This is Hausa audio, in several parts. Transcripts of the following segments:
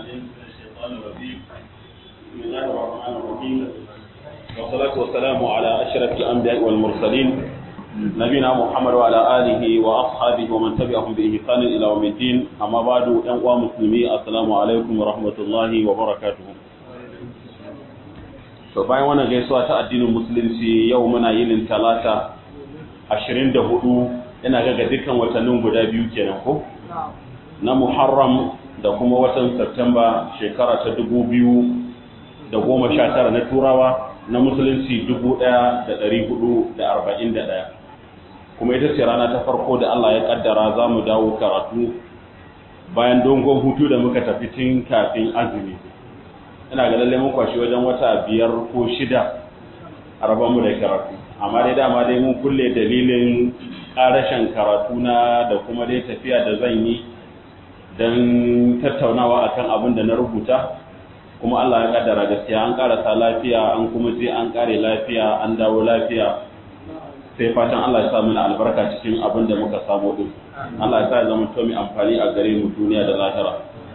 العليم من الشيطان الرجيم بسم الله الرحمن الرحيم والصلاة والسلام على أشرف الأنبياء والمرسلين نبينا محمد وعلى آله وأصحابه ومن تبعهم بإحسان إلى يوم الدين أما بعد أنواع مسلمي السلام عليكم ورحمة الله وبركاته to bayan wannan gaisuwa ta addinin musulunci yau muna yinin talata 24 ina ga dukkan watannin guda biyu kenan ko na Muharram da kuma watan Septemba shekara ta 2019 na Turawa na musulunci 1441 kuma ita ce rana ta farko da Allah ya kaddara za mu dawo karatu bayan dongon hutu da muka tafi tun kafin azumi ina ga lalle mun kwashi wajen wata biyar ko shida a mu da karatu amma dai dama dai mun kulle dalilin karashen karatu na da kuma dai tafiya da zan yi don tattaunawa akan abin da na rubuta kuma Allah ya kaddara gaskiya an karasa lafiya an kuma je an kare lafiya an dawo lafiya sai fatan Allah ya sa mana albarka cikin abin da muka samu din Allah ya sa ya zama to mai amfani a gare mu duniya da lahira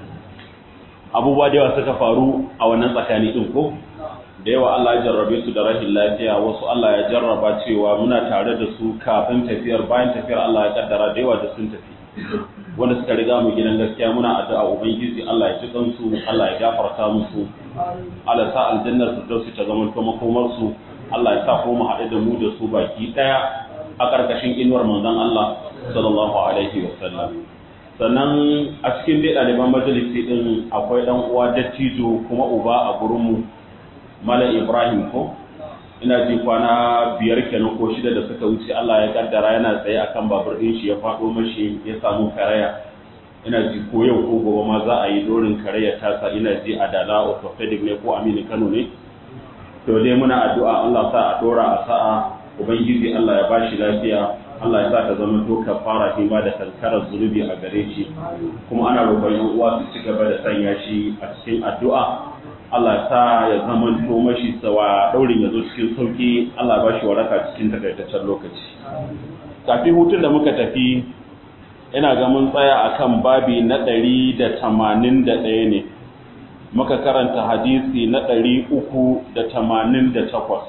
abubuwa da yawa suka faru a wannan tsakani din ko da yawa Allah ya jarrabe su da rahin lafiya wasu Allah ya jarraba cewa muna tare da su kafin tafiyar bayan tafiyar Allah ya kaddara da yawa da sun tafi wanda suka riga mu gidan gaskiya muna addu'a ubangiji Allah ya ci kansu Allah ya gafarta musu Allah sa aljannar firdausi ta zama to makomar su Allah ya sa ko mu haɗu da mu da su baki ɗaya a ƙarƙashin inuwar manzon Allah sallallahu alaihi wa sallam sannan a cikin dai ɗaliban majalisi ɗin akwai ɗan uwa dattijo kuma uba a gurinmu Malam Ibrahim ko ina ji kwana biyar kenan ko shida da suka wuce Allah ya kaddara yana tsaye akan babur ɗin shi ya faɗo mashi ya samu karaya ina ji ko yau ko gobe ma za a yi dorin karaya tasa ina ji a dala orthopedic ne ko Aminu Kano ne to dai muna addu'a Allah sa a dora a sa'a ubangiji Allah ya bashi lafiya Allah ya sa ta zama to kafara shi ma da kankarar zunubi a gare shi kuma ana roƙon yan uwa su ci gaba da sanya shi a cikin addu'a Allah sa ya zama to mashi sawa daurin ya zo cikin sauki Allah ba shi waraka cikin takaitaccen lokaci kafin hutun da muka tafi ina ga mun tsaya akan babi na ɗari da tamanin da ɗaya ne muka karanta hadisi na ɗari uku da tamanin da takwas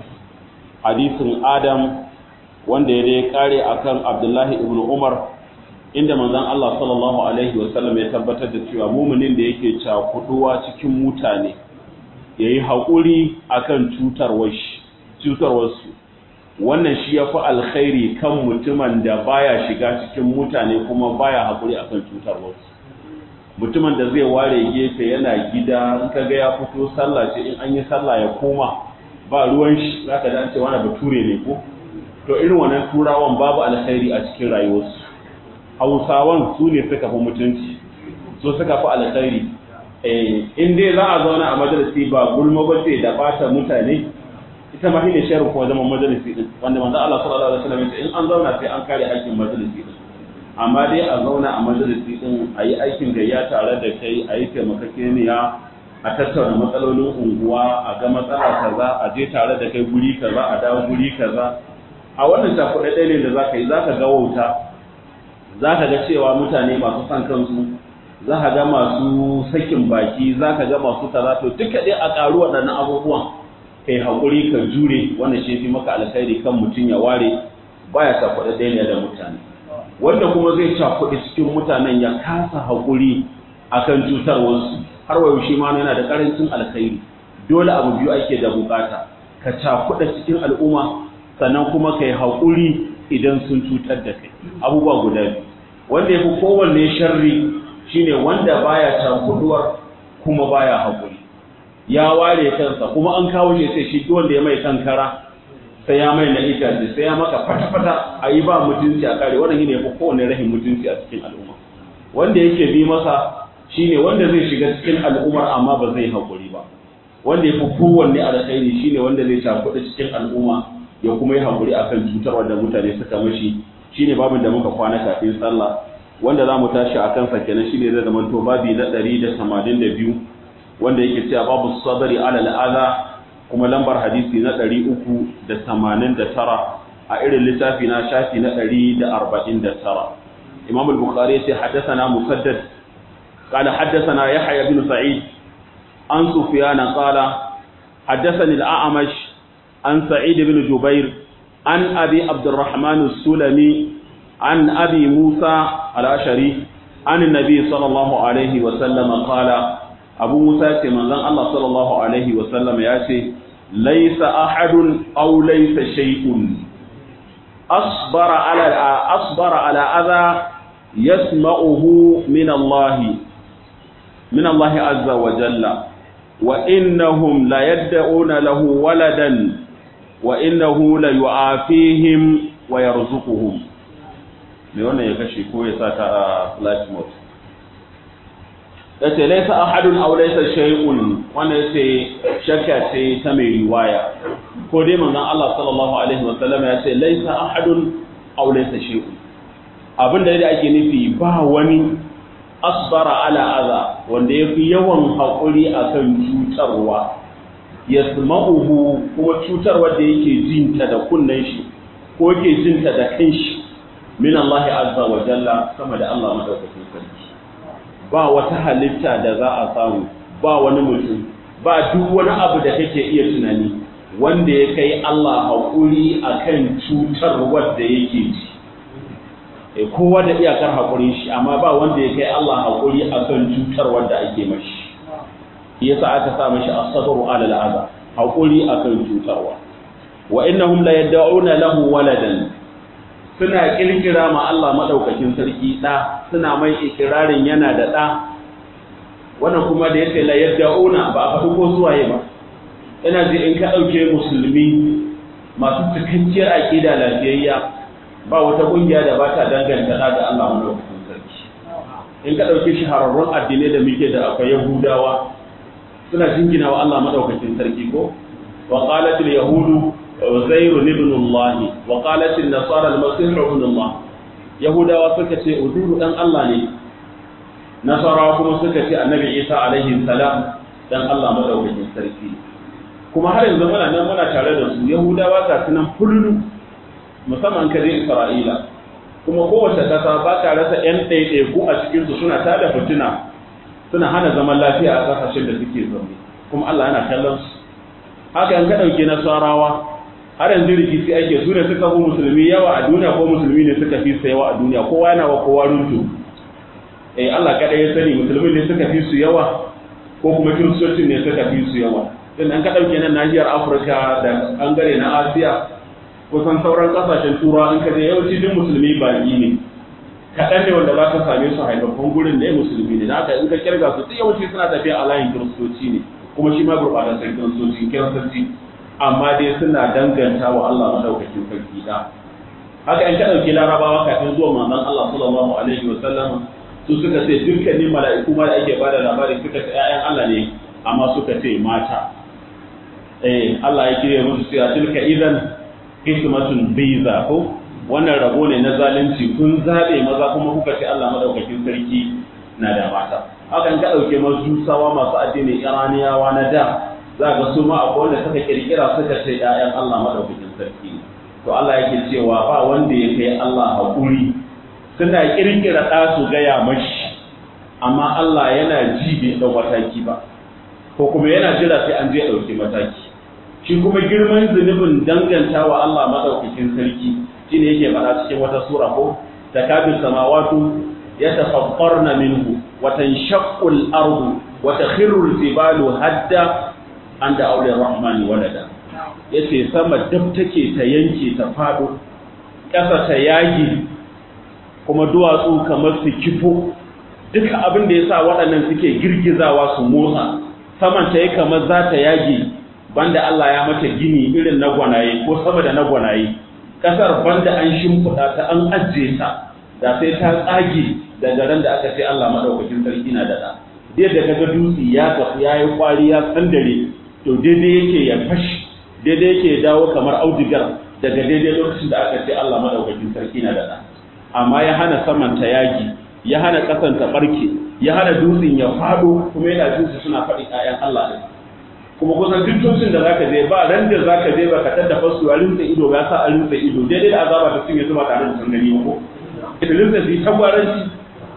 hadisin adam wanda ya dai kare akan abdullahi ibn umar inda manzon Allah sallallahu alaihi wasallam ya tabbatar da cewa muminin da yake cakuduwa cikin mutane yayi haƙuri akan cutarwar shi cutarwar su wannan shi yafi alkhairi kan mutumin da baya shiga cikin mutane kuma baya haƙuri akan cutarwar su mutumin da zai ware gefe yana gida in kaga ya fito sallah ce in an yi sallah ya koma ba ruwan shi zaka ji an ce wani bature ne ko to irin wannan turawan babu alkhairi a cikin rayuwarsu hausawan su ne suka fi mutunci so suka fi alkhairi in dai za a zauna a majalisi ba gulma ba ce da bata mutane ita ma shine sharri kuma zaman majalisi din wanda manzo Allah sallallahu alaihi wasallam in an zauna sai an kare hakkin majalisi din amma dai a zauna a majalisi din a yi aikin gayya tare da kai a yi taimakakeniya a tattauna matsalolin unguwa a ga matsala kaza a je tare da kai guri kaza a dawo guri kaza a wannan cakuɗe ɗaya ne da za ka yi za ka ga wauta za ka ga cewa mutane masu son kansu za ka ga masu sakin baki za ka ga masu kaza to duka dai a ƙaru waɗannan abubuwan kai haƙuri ka jure wanda shi fi maka alkhairi kan mutum ya ware baya cakuɗe ɗaya ne da mutane wanda kuma zai cakuɗe cikin mutanen ya kasa haƙuri akan cutarwarsu har wayo shi ma yana da ƙarancin alkhairi dole abu biyu ake da bukata ka cakuɗa cikin al'umma sannan kuma kai haƙuri idan sun cutar da kai abubuwa guda biyu wanda ya fi kowanne sharri shine wanda baya cakuduwar kuma baya haƙuri ya ware kansa kuma an kawo shi sai shi wanda ya mai kankara sai ya mai na itace sai ya maka fata-fata a yi ba mutunci a kare wannan shine ya fi kowanne rahin mutunci a cikin al'umma wanda yake bi masa shine wanda zai shiga cikin al'ummar amma ba zai haƙuri ba wanda ya fi kowanne alkhairi shine wanda zai cakuɗa cikin al'umma ya kuma yi haƙuri a kan cutarwa da mutane suka mashi shi ne babin da muka kwana kafin sallah wanda za mu tashi a kansa kenan shi ne zai zama to babi na ɗari da tamanin da biyu wanda yake cewa babu sadari ala al'aza kuma lambar hadisi na ɗari uku da tamanin da tara a irin littafi na shafi na ɗari da arba'in da tara imam al-bukhari ya ce haddasa musaddad قال حدثنا يحيى بن سعيد عن سفيان قال حدثني الأعمش عن سعيد بن جبير عن أبي عبد الرحمن السلمي عن أبي موسى الأشعري عن النبي صلى الله عليه وسلم قال أبو موسى من الله صلى الله عليه وسلم يأتي ليس أحد أو ليس شيء أصبر على أصبر على أذى يسمعه من الله من الله عز وجل وإنهم لا يدعون له ولدا وإنه ليعافيهم ويرزقهم me wannan ya kashe ko ya sa ta a flight mode yace laysa ahadun aw laysa shay'un wannan yace shakka ce ta mai riwaya ko dai manzon Allah sallallahu alaihi wa sallam ya ce laysa ahadun aw laysa shay'un abinda da ake nufi ba wani asbara ala adha wanda yafi yawan hakuri akan cutarwa yasma'uhu kuma cutarwa da yake jinta da kunnen shi ko yake jinta da kanshi min Allah azza wa jalla sama da Allah madaukakin sarki ba wata halitta da za a samu ba wani mutum ba duk wani abu da kake iya tunani wanda ya kai Allah haƙuri akan cutar wanda yake ji e kowa da iyakar haƙurin shi amma ba wanda ya kai Allah haƙuri akan cutar wanda ake mashi yasa aka sa mashi as-sabru ala al-adha haƙuri akan cutarwa wa innahum la yad'una lahu waladan suna kirkira ma Allah madaukakin sarki da suna mai ikirarin yana da da wannan kuma da yace la yad'una ba a faɗi ko suwaye ba ina ji in ka dauke musulmi masu cikakkiyar aqida lafiyayya ba wata kungiya da ba ta danganta da ga Allah madaukakin sarki in ka dauke shahararrun addinai da muke da akwai yahudawa suna jingina wa Allah madaukakin sarki ko wa qalat al yahudu uzair ibn Allah wa qalat an nasara al masih ibn Allah yahudawa suka ce uzairu dan Allah ne nasara kuma suka ce annabi Isa alaihi salam dan Allah madaukakin sarki kuma har yanzu muna nan muna tare da su yahudawa ga sunan fululu musamman ka je Isra'ila kuma kowace kasa ba ka rasa yan ɗaiɗaiku a cikin su suna tada fitina suna hana zaman lafiya a kasashen da suke zaune kuma Allah yana kallon su haka in ka ɗauki nasarawa har yanzu rikici ake su ne suka fi musulmi yawa a duniya ko musulmi ne suka fi su yawa a duniya kowa yana wa kowa runtu eh Allah kaɗai ya sani musulmi ne suka fi su yawa ko kuma kiristocin ne suka fi su yawa din an ka ɗauke nan nahiyar Afirka da ɓangare na Asiya kusan sauran kasashen turawa in ka je yawanci duk musulmi baƙi ne kaɗan ne wanda za ka same su haifaffun gurin ne musulmi ne da haka in ka kirga su duk yawanci suna tafiya a layin kiristoci ne kuma shi ma gurɓataccen kiristoci kiristoci amma dai suna danganta wa Allah madaukakin sarki da haka in ka ɗauki larabawa kafin zuwa manzon Allah sallallahu alaihi wa sallam su suka ce dukkanin mala'iku ma da ake bada labari suka ce ƴaƴan Allah ne amma suka ce mata eh Allah ya kire musu cewa tilka idan qismatun biza ko wannan rabo ne na zalunci kun zabe maza kuma kuka ce Allah madaukakin sarki na da mata hakan ka dauke majusawa masu addinin iraniyawa na da za ga su ma akwai wanda suka kirkira suka ce ƴaƴan Allah madaukakin sarki to Allah yake cewa ba wanda ya kai Allah hakuri suna kirkira ɗa su gaya mashi amma Allah yana ji bai ɗau mataki ba ko kuma yana jira sai an je ɗauki mataki shi kuma girman zunubin danganta wa Allah madaukakin sarki shine yake faɗa cikin wata sura ko takabir samawatu yatafakkarna minhu wa tanshaqqu al-ardu wa takhirru al-jibalu hadda an da aure rahmani walada yace sama dab take ta yanke ta fado ƙasa ta yagi kuma duwatsu kamar su kifo duka abin da yasa waɗannan suke girgizawa su motsa saman ta yi kamar za ta yage banda Allah ya mata gini irin na gwanaye ko sama da na gwanaye kasar banda an shimfiɗa ta an ajiye ta da sai ta tsage daga ran da aka ce Allah madaukakin sarki na da da yadda kaga dutse ya tafi ya yi kwari ya sandare to daidai yake ya fashi daidai yake ya dawo kamar audigar daga daidai lokacin da aka ce Allah madaukakin sarki na da da amma ya hana saman ta yagi ya hana kasan ta barke ya hana dutsen ya fado kuma yana dutse suna faɗi ƴaƴan Allah ne kuma kusan duk tutsin da zaka je ba ran da zaka je ba ka tada fasu a rinsa ido ya sa a rinsa ido daidai da azaba ta cinye zuba tare da sun gani ko idilin da shi tagwaranci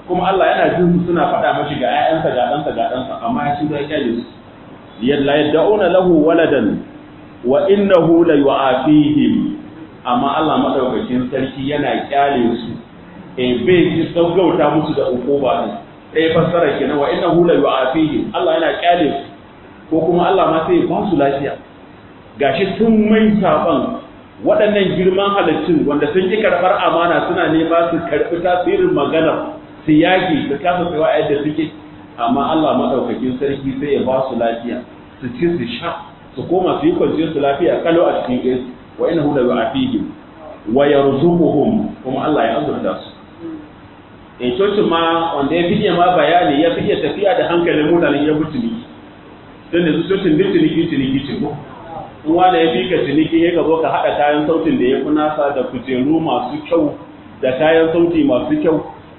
kuma Allah yana jin suna faɗa mashi ga ƴaƴansa ga ɗansa ga ɗansa amma ya shiga kyale su yalla yad'una lahu waladan wa innahu la yu'afihim amma Allah madaukakin sarki yana kyale su eh bai ji saugauta musu da ukuba din eh fassara kenan wa innahu la yu'afihim Allah yana kyale su ko kuma Allah ma sai ya ba su lafiya gashi sun mai saban waɗannan girman halittun wanda sun ƙi karɓar amana suna nema su karɓi tasirin maganar su yaƙi su kasa tsawa yadda suke amma Allah maɗaukakin sarki sai ya ba su lafiya su ci su sha su koma su yi kwanciyar su lafiya kalau a cikin gaisu wa ina hu da yu'afihim wa yarzuquhum kuma Allah ya azurta su in cocin ma wanda ya fiye ma bayani ya fiye tafiya da hankalin mutanen ya bi ciniki don da su cocin duk ciniki ciniki ce ko in wanda ya fi ka ciniki ya ka zo ka haɗa kayan sautin da ya fi nasa da kujeru masu kyau da kayan sauti masu kyau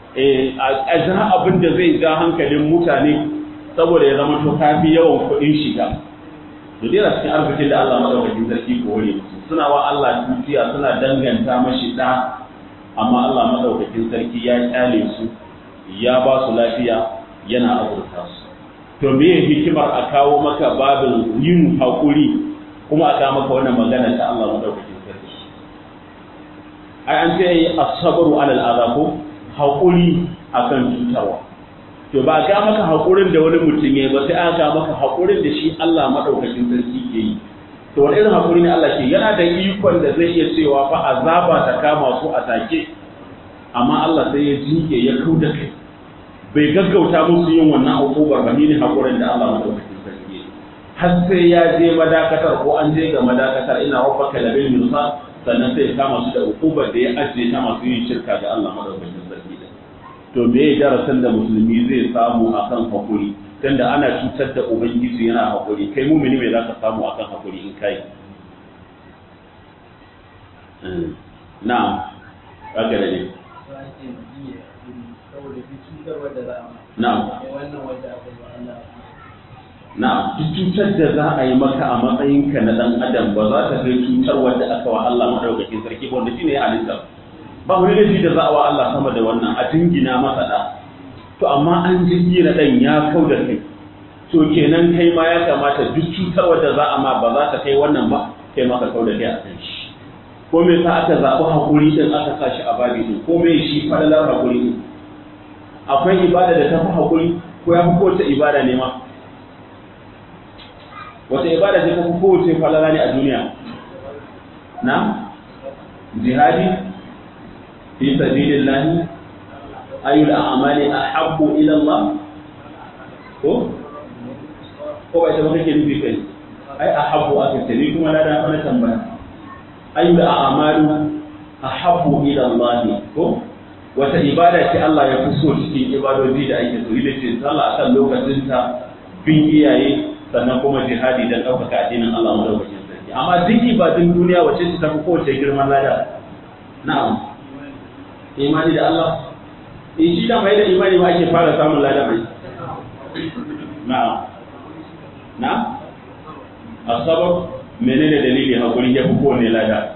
a ja abin da zai ja hankalin mutane saboda ya zama to kafi yawan kuɗin shiga da dai cikin arzikin da Allah madaukakin sarki ko wani musu suna wa Allah dukiya suna danganta mashi da amma Allah madaukakin sarki ya kyale su ya ba su lafiya yana azurta su to me hikimar a kawo maka babin yin hakuri kuma a kawo maka wannan magana ta Allah madaukakin sarki ai an ce as-sabru ala al ko hakuri akan cutarwa to ba ga maka hakurin da wani mutum yayi ba sai aka maka hakurin da shi Allah madaukakin sarki ke yi to wani irin hakuri ne Allah ke yana da ikon da zai iya cewa fa azaba ta kama su a take amma Allah sai ya jinke ya kauda kai bai gaggauta musu yin wannan hukubar ba ne hakurin da Allah madaukakin sarki yi har sai ya je madakatar ko an je ga madakatar ina rabbaka labil mirsad sannan sai ya kama su da hukubar da ya ajiye ta masu yin shirka ga Allah madaukakin sarki to me ya darasin da musulmi zai samu akan hakuri tunda ana cutar da ubangiji yana hakuri kai mumini me zaka samu akan hakuri in kai na'am haka da ne na'am na'am duk cutar da za a yi maka a matsayinka na dan adam ba za ta kai cutar wanda aka wa Allah madaukakin sarki ba wanda shine ya halitta ba wani laifi da za a wa Allah sama da wannan a dingina masa da to amma an jingina dan ya kau da kai to kenan kai ma ya kamata duk cutar wadda za a ma ba za ta kai wannan ba kai ma ka kau da kai a kan shi ko me sa aka zaɓi hakuri din aka sa shi a babi din ko me shi falalar hakuri din akwai ibada da ta fi hakuri ko ya fi kowace ibada ne ma wata ibada ce ta fi kowace falala ne a duniya na jihadi في سبيل الله أي الأعمال أحب إلى الله ko ko ba ita ba kake nufi kai ai ahabbu aka ce ni kuma na da wani tambaya ayu da a'malu ahabbu ila Allah ko wata ibada ce Allah ya fi so cikin ibadoji da ake so ita ce sallah akan lokacin ta bin iyaye sannan kuma jihadi dan ɗaukaka addinin Allah madaukakin sarki amma duk ibadun duniya wace ce ta fi kowace girman lada na'am imani da Allah in shi da mai da imani ba ake fara samun lada mai na'am na asabar menene dalili hakuri ya fi kowane lada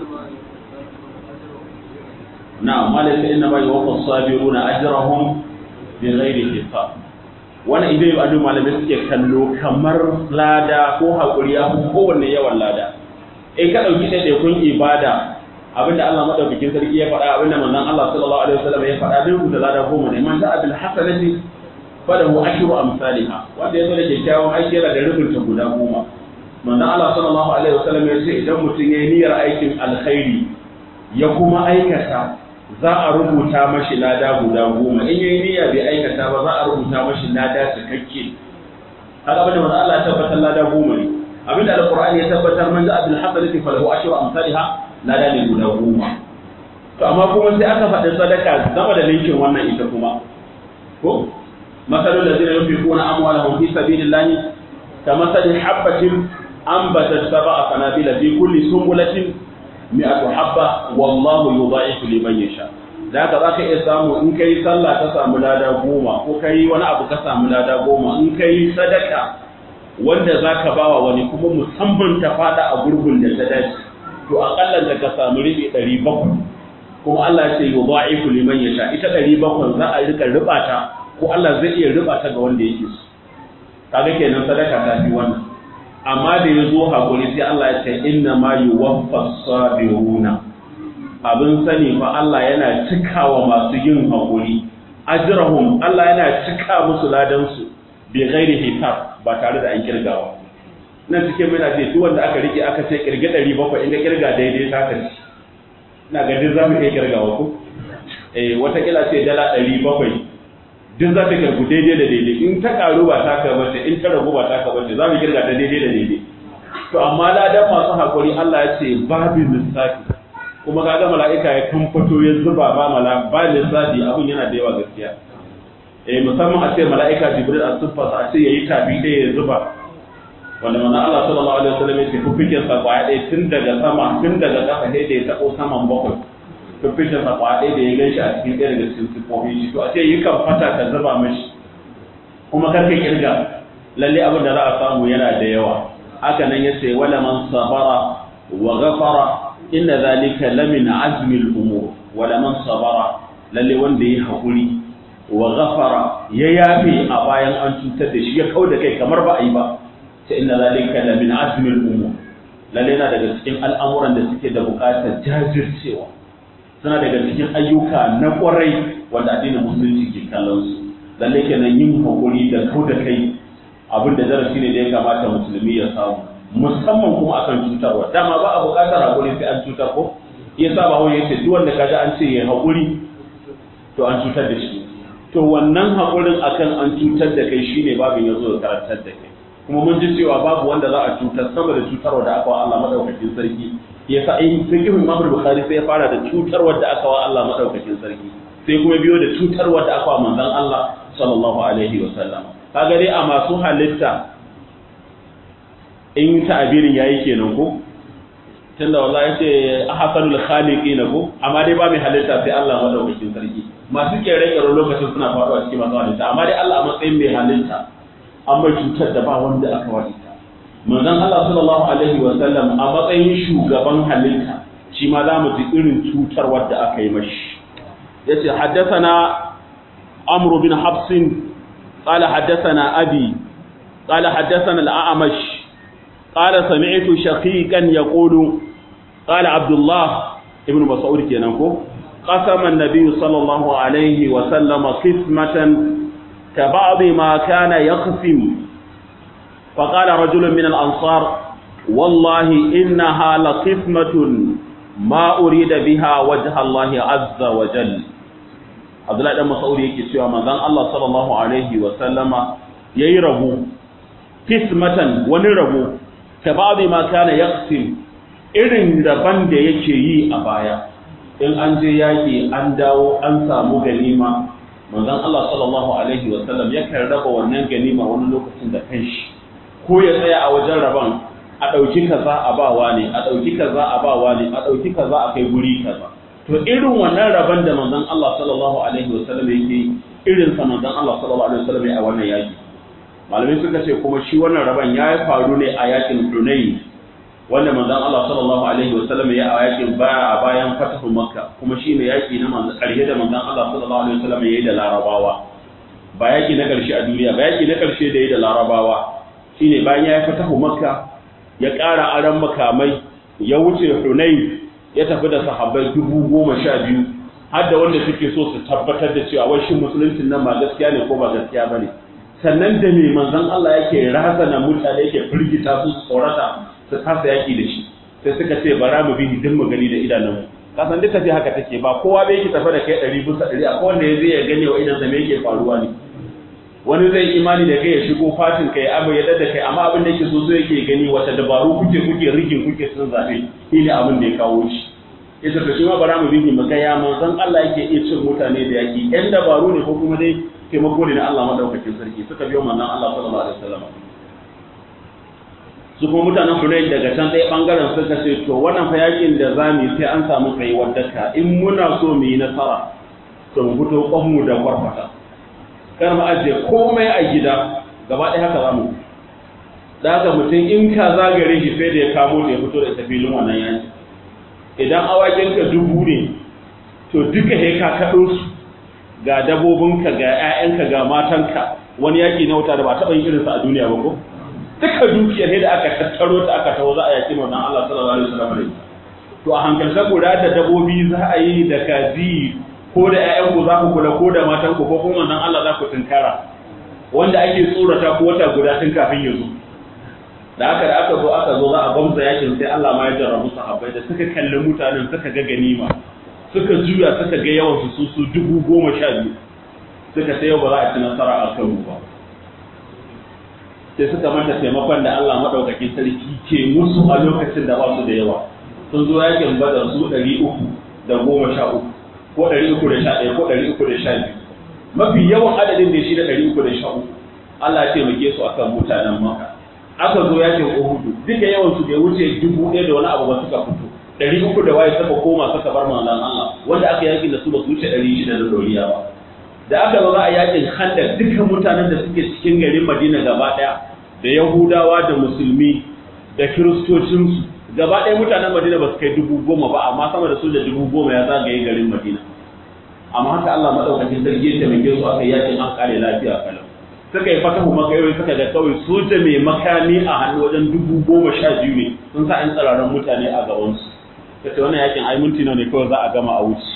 na'am malaka inna ma yuwaffa sabiruna ajrahum bi ghairi hisab wannan idan yau adu malamai suke kallo kamar lada ko hakuri ya fi kowanne yawan lada in ka dauki ɗaiɗaikun ibada abinda Allah madaukakin sarki ya faɗa abinda manzon Allah sallallahu alaihi wasallam ya faɗa bin da lada goma ne man ja'a bil hasanati falahu ashru amsalha wanda yazo da kyakkyawan aiki yana da rubunta guda goma manzon Allah sallallahu alaihi wasallam ya ce idan mutum yayi niyyar aikin alkhairi ya kuma aikata za a rubuta mashi lada guda goma in yayi niyya bai aikata ba za a rubuta mashi lada cikakke haka abinda manzon Allah ya tabbatar lada goma ne abinda alqur'ani ya tabbatar man ja'a bil hasanati falahu ashru amsalha lada ne guda goma to amma kuma sai aka faɗi sadaka zama da linkin wannan ita kuma ko masalul ladina yunfiquna amwalahum fi sabilillahi kamathali habatin anbatat sab'a sanabila fi kulli sunbulatin mi'atu habba wallahu yudha'ifu liman yasha da haka zaka iya samu in kai sallah ka samu lada goma ko kai wani abu ka samu lada goma in kai sadaka wanda zaka bawa wani kuma musamman ta fada a gurbin da ta dace to akalla da ka samu ribi ɗari bakwai kuma Allah ya ce yudha'ifu liman yasha ita 700 za a rika ribata ko Allah zai iya ribata ga wanda yake so kaga kenan sadaka ta fi wannan amma da ya zo hakuri sai Allah ya ce inna ma yuwaffas sabiruna abin sani fa Allah yana cikawa masu yin hakuri ajrahum Allah yana cika musu ladan su bi ghairi hisab ba tare da an kirgawa nan cikin muna ce duk wanda aka rike aka ce kirge 700 in ga kirga daidai ta ka ci ina ga duk zamu iya kirgawa ko eh wata kila ce dala 700 duk za ta kirgu daidai da daidai in ta karu ba ta ka bace in ta ragu ba ta ka bace za mu kirga ta daidai da daidai to amma ladan masu hakuri Allah ya ce babu lissafi kuma kaga mala'ika ya kamfato ya zuba ba mala ba lissafi abin yana da yawa gaskiya eh musamman a ce mala'ika jibril a siffarsa a ce yayi tabi ɗaya ya zuba wanda manzon Allah sallallahu alaihi wasallam ya ce fuffiken sa kwaya ɗaya tun daga sama tun daga ƙasa sai da ya taɓo saman bakwai fuffiken sa kwaya ɗaya da ya gan shi a cikin ɗaya daga cikin siffofin shi to a ce yi kan fata ka zuba mashi kuma kar ka kirga lalle abin da za a samu yana da yawa haka nan ya ce wala man sabara wa ghafara inna zalika lamin azmi al-umur wala man sabara lalle wanda ya haƙuri wa ghafara ya yafe a bayan an cutar da shi ya kauda kai kamar ba a yi ba ta inna zalika la min azmi al-umur lalle yana daga cikin al'amuran da suke da buƙatar jajircewa suna daga cikin ayyuka na ƙwarai wanda addinin musulunci ke kallon su lalle kenan yin hakuri da kauda kai abin da darasi ne da ya kamata musulmi ya samu musamman kuma akan cutarwa dama ba a buƙatar hakuri sai an cutar ko yasa ba wani yace duk wanda kaga an ce ya hakuri to an cutar da shi to wannan haƙurin akan an cutar da kai shine babin ya zo da karantar da kai kuma mun ji cewa babu wanda za a cutar sama da cutarwa da aka wa Allah madaukakin sarki yasa in fiqh Imam Bukhari sai ya fara da cutarwa da aka wa Allah madaukakin sarki sai kuma biyo da cutarwa da aka wa manzon Allah sallallahu alaihi wa sallam kaga dai a masu halitta in ta'abirin yayi kenan ko tunda wallahi yace ahsanul khaliqin ko amma dai ba mai halitta sai Allah madaukakin sarki masu kere kere lokacin suna faruwa cikin masu halitta amma dai Allah a matsayin mai halitta an mai cutar da ba wanda aka wadita manzon Allah sallallahu alaihi wa sallam a matsayin shugaban halitta shi ma za mu ji irin cutar wadda aka yi mashi yace haddathana amr bin habs قال حدثنا أبي قال حدثنا الأعمش قال سمعت شقيقا يقول قال عبد الله ابن مسعود كينكو قسم النبي صلى الله عليه وسلم قسمة كبعض ما كان يقسم فقال رجل من الأنصار والله إنها لقسمة ما أريد بها وجه الله عز وجل Abdullahi dan Mas'ud yake cewa manzon Allah sallallahu alaihi wa sallama yayi rabo kismatan wani rabo ka ba'dhi ma kana yaqsim irin daban da yake yi a baya in an je yaki an dawo an samu ganima manzon Allah sallallahu alaihi wa sallam yakan raba wannan ganima wani lokacin da kanshi ko ya tsaya a wajen raban a ɗauki kaza a bawa ne a ɗauki kaza a bawa ne a ɗauki kaza a kai guri kaza to irin wannan rabon da manzon Allah sallallahu alaihi wasallam yake irin sa manzon Allah sallallahu alaihi wasallam a wannan yaki malamai suka ce kuma shi wannan rabon ya faru ne a yakin Hunayn wanda manzon Allah sallallahu alaihi wasallam ya a yakin baya a bayan fatahu Makka kuma shine yaki na manzon karshe da manzon Allah sallallahu alaihi wasallam yayi da Larabawa ba yaki na karshe a duniya ba yaki na karshe da yayi da Larabawa shine bayan ya fatahu Makka ya ƙara aran makamai ya wuce Hunayn ya tafi da sahabbai dubu goma sha biyu har da wanda suke so su tabbatar da cewa wai shin musuluncin nan ba gaskiya ne ko ba gaskiya ba ne sannan da me manzon Allah yake razana mutane yake firgita su tsorata su kasa yaki da shi sai suka ce bara mu bi din mu gani da idanunmu kasan duk tafi haka take ba kowa bai yake tafi da kai ɗari bisa ɗari akwai wanda ya zai ya gane wa idan me yake faruwa ne wani zai imani da kai ya shigo fatin kai abu ya da kai amma abin da yake so so yake gani wata dabaru kuke kuke rigin kuke sun zabe shi ne abin da ya kawo shi ita to shi ma bara mu bihi mu ga ya manzon Allah yake iya cin mutane da yaki yan dabaru ne ko kuma dai taimako ne na Allah madaukakin sarki suka biyo manzon Allah sallallahu alaihi wasallam su kuma mutanen Hunayn daga can ɗaya bangaren suka ce to wannan fa yakin da zamu sai an samu tsayuwar daka in muna so mu yi nasara to mu fito kwanmu da kwarfata kar mu ajiye komai a gida gaba ɗaya haka zamu da haka mutum in ka zagare shi sai da ya kamo da ya fito da ita filin wannan yaki idan awakin ka dubu ne to duka he ka kaɗo su ga dabobinka ga 'ya'yanka ga matanka wani yaƙi na wuta da ba taɓa yin irinsa a duniya ba ko duka dukiyar ne da aka tattaro ta aka taho za a yaƙi manzon Allah sallallahu alaihi wasallam da to a hankalta guda da dabobi za a yi da kaji ko da 'ya'yanku za ku kula ko da matanku ko kuma manzon Allah za ku tunkara wanda ake tsorata ko wata guda tun kafin ya zo da aka da aka zo aka zo za a gwamza yakin sai Allah ma ya jarrabu sahabbai da suka kalli mutanen suka ga ganima suka juya suka ga yawan su su dubu goma sha biyu suka sai yau ba za a ci nasara a kan ba sai suka manta taimakon da Allah madaukakin sarki ke musu a lokacin da ba su da yawa sun zo yakin badar su ɗari uku da goma sha uku ko ɗari uku da sha ɗaya ko ɗari uku da sha biyu mafi yawan adadin da shi da ɗari uku da sha uku Allah ya taimake su akan mutanen maka aka zo yakin Uhudu duka yawan su bai wuce dubu ɗaya da wani abu ba suka fito ɗari uku da waye suka koma suka bar manzon Allah wanda aka yakin da su ba su wuce ɗari shida da doriya ba da aka zo za a yakin Khandaq dukkan mutanen da suke cikin garin Madina gaba ɗaya da Yahudawa da Musulmi da Kiristocinsu gaba ɗaya mutanen Madina ba su kai dubu goma ba amma sama da soja dubu goma ya zagaye garin Madina amma haka Allah madaukakin sarki ya taimake su aka yakin an kare lafiya kalau suka yi fatahu makayoyi suka ga kawai soja mai makami a hannu wajen dubu goma sha biyu ne sun sa 'yan tsararren mutane a gabansu ta ce wannan yakin ai minti ne kawai za a gama a wuce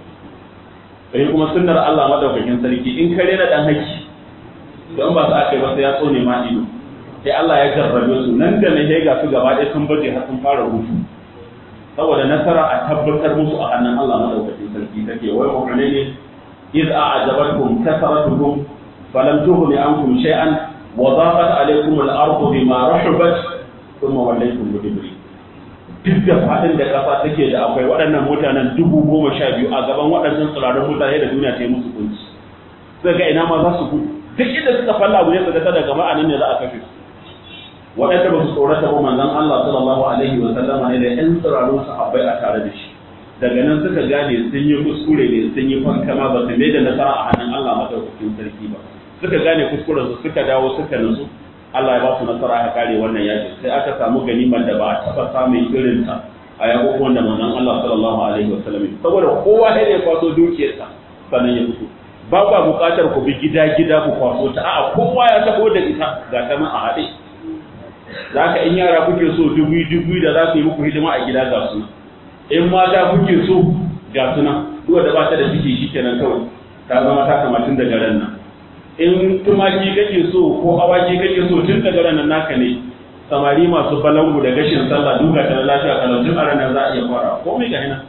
sai kuma sunnar Allah madaukakin sarki in kare na dan haki don ba su aka yi ba sai ya tsone ma ido sai Allah ya jarrabe su nan da nan ga su gaba ɗaya sun baje har sun fara hutu saboda nasara a tabbatar musu a hannun Allah madaukakin sarki take wai mu'mini ne iz a'jabatkum kasaratukum falam tughni ankum shay'an wa daqat alaykum al-ardu bima rahabat thumma wallaytum mudbirin duk da fadin da kasa take da akwai waɗannan mutanen dubu goma sha biyu a gaban waɗannan tsirarin mutane da duniya ta yi musu kunci sai ga ina ma za su gudu duk inda suka falla abu ne su ga ta daga ma'anin ne za a kashe su waɗanda ba su tsorata ba manzon Allah sallallahu alaihi wa sallama ne da ƴan tsirarun sahabbai a tare da shi daga nan suka gane sun yi kuskure ne sun yi fankama ba su mai da nasara a hannun Allah madaukakin sarki ba suka gane kuskuren su suka dawo suka nutsu Allah ya ba su nasara aka kare wannan yaki sai aka samu ganimar da ba a taɓa samun irin ta a yakukuwan da manzon Allah sallallahu alaihi wa sallam saboda kowa sai ya kwaso dukiyarsa sannan ya fito ba ku buƙatar ku bi gida gida ku kwaso ta a'a kowa ya taho da ita ga ta nan a haɗe za ka in yara kuke so dubu dubu da za ku yi muku hidima a gida ga su in mata kuke so ga su nan duk da ba ta da ciki shi kenan kawai ta zama ta kamatin daga ran nan in tumaki kake so ko awaki kake so tun daga ran nan naka ne samari masu balangu da gashin sallah duka ta lafiya kalau tun a ranar za a iya fara komai ga hina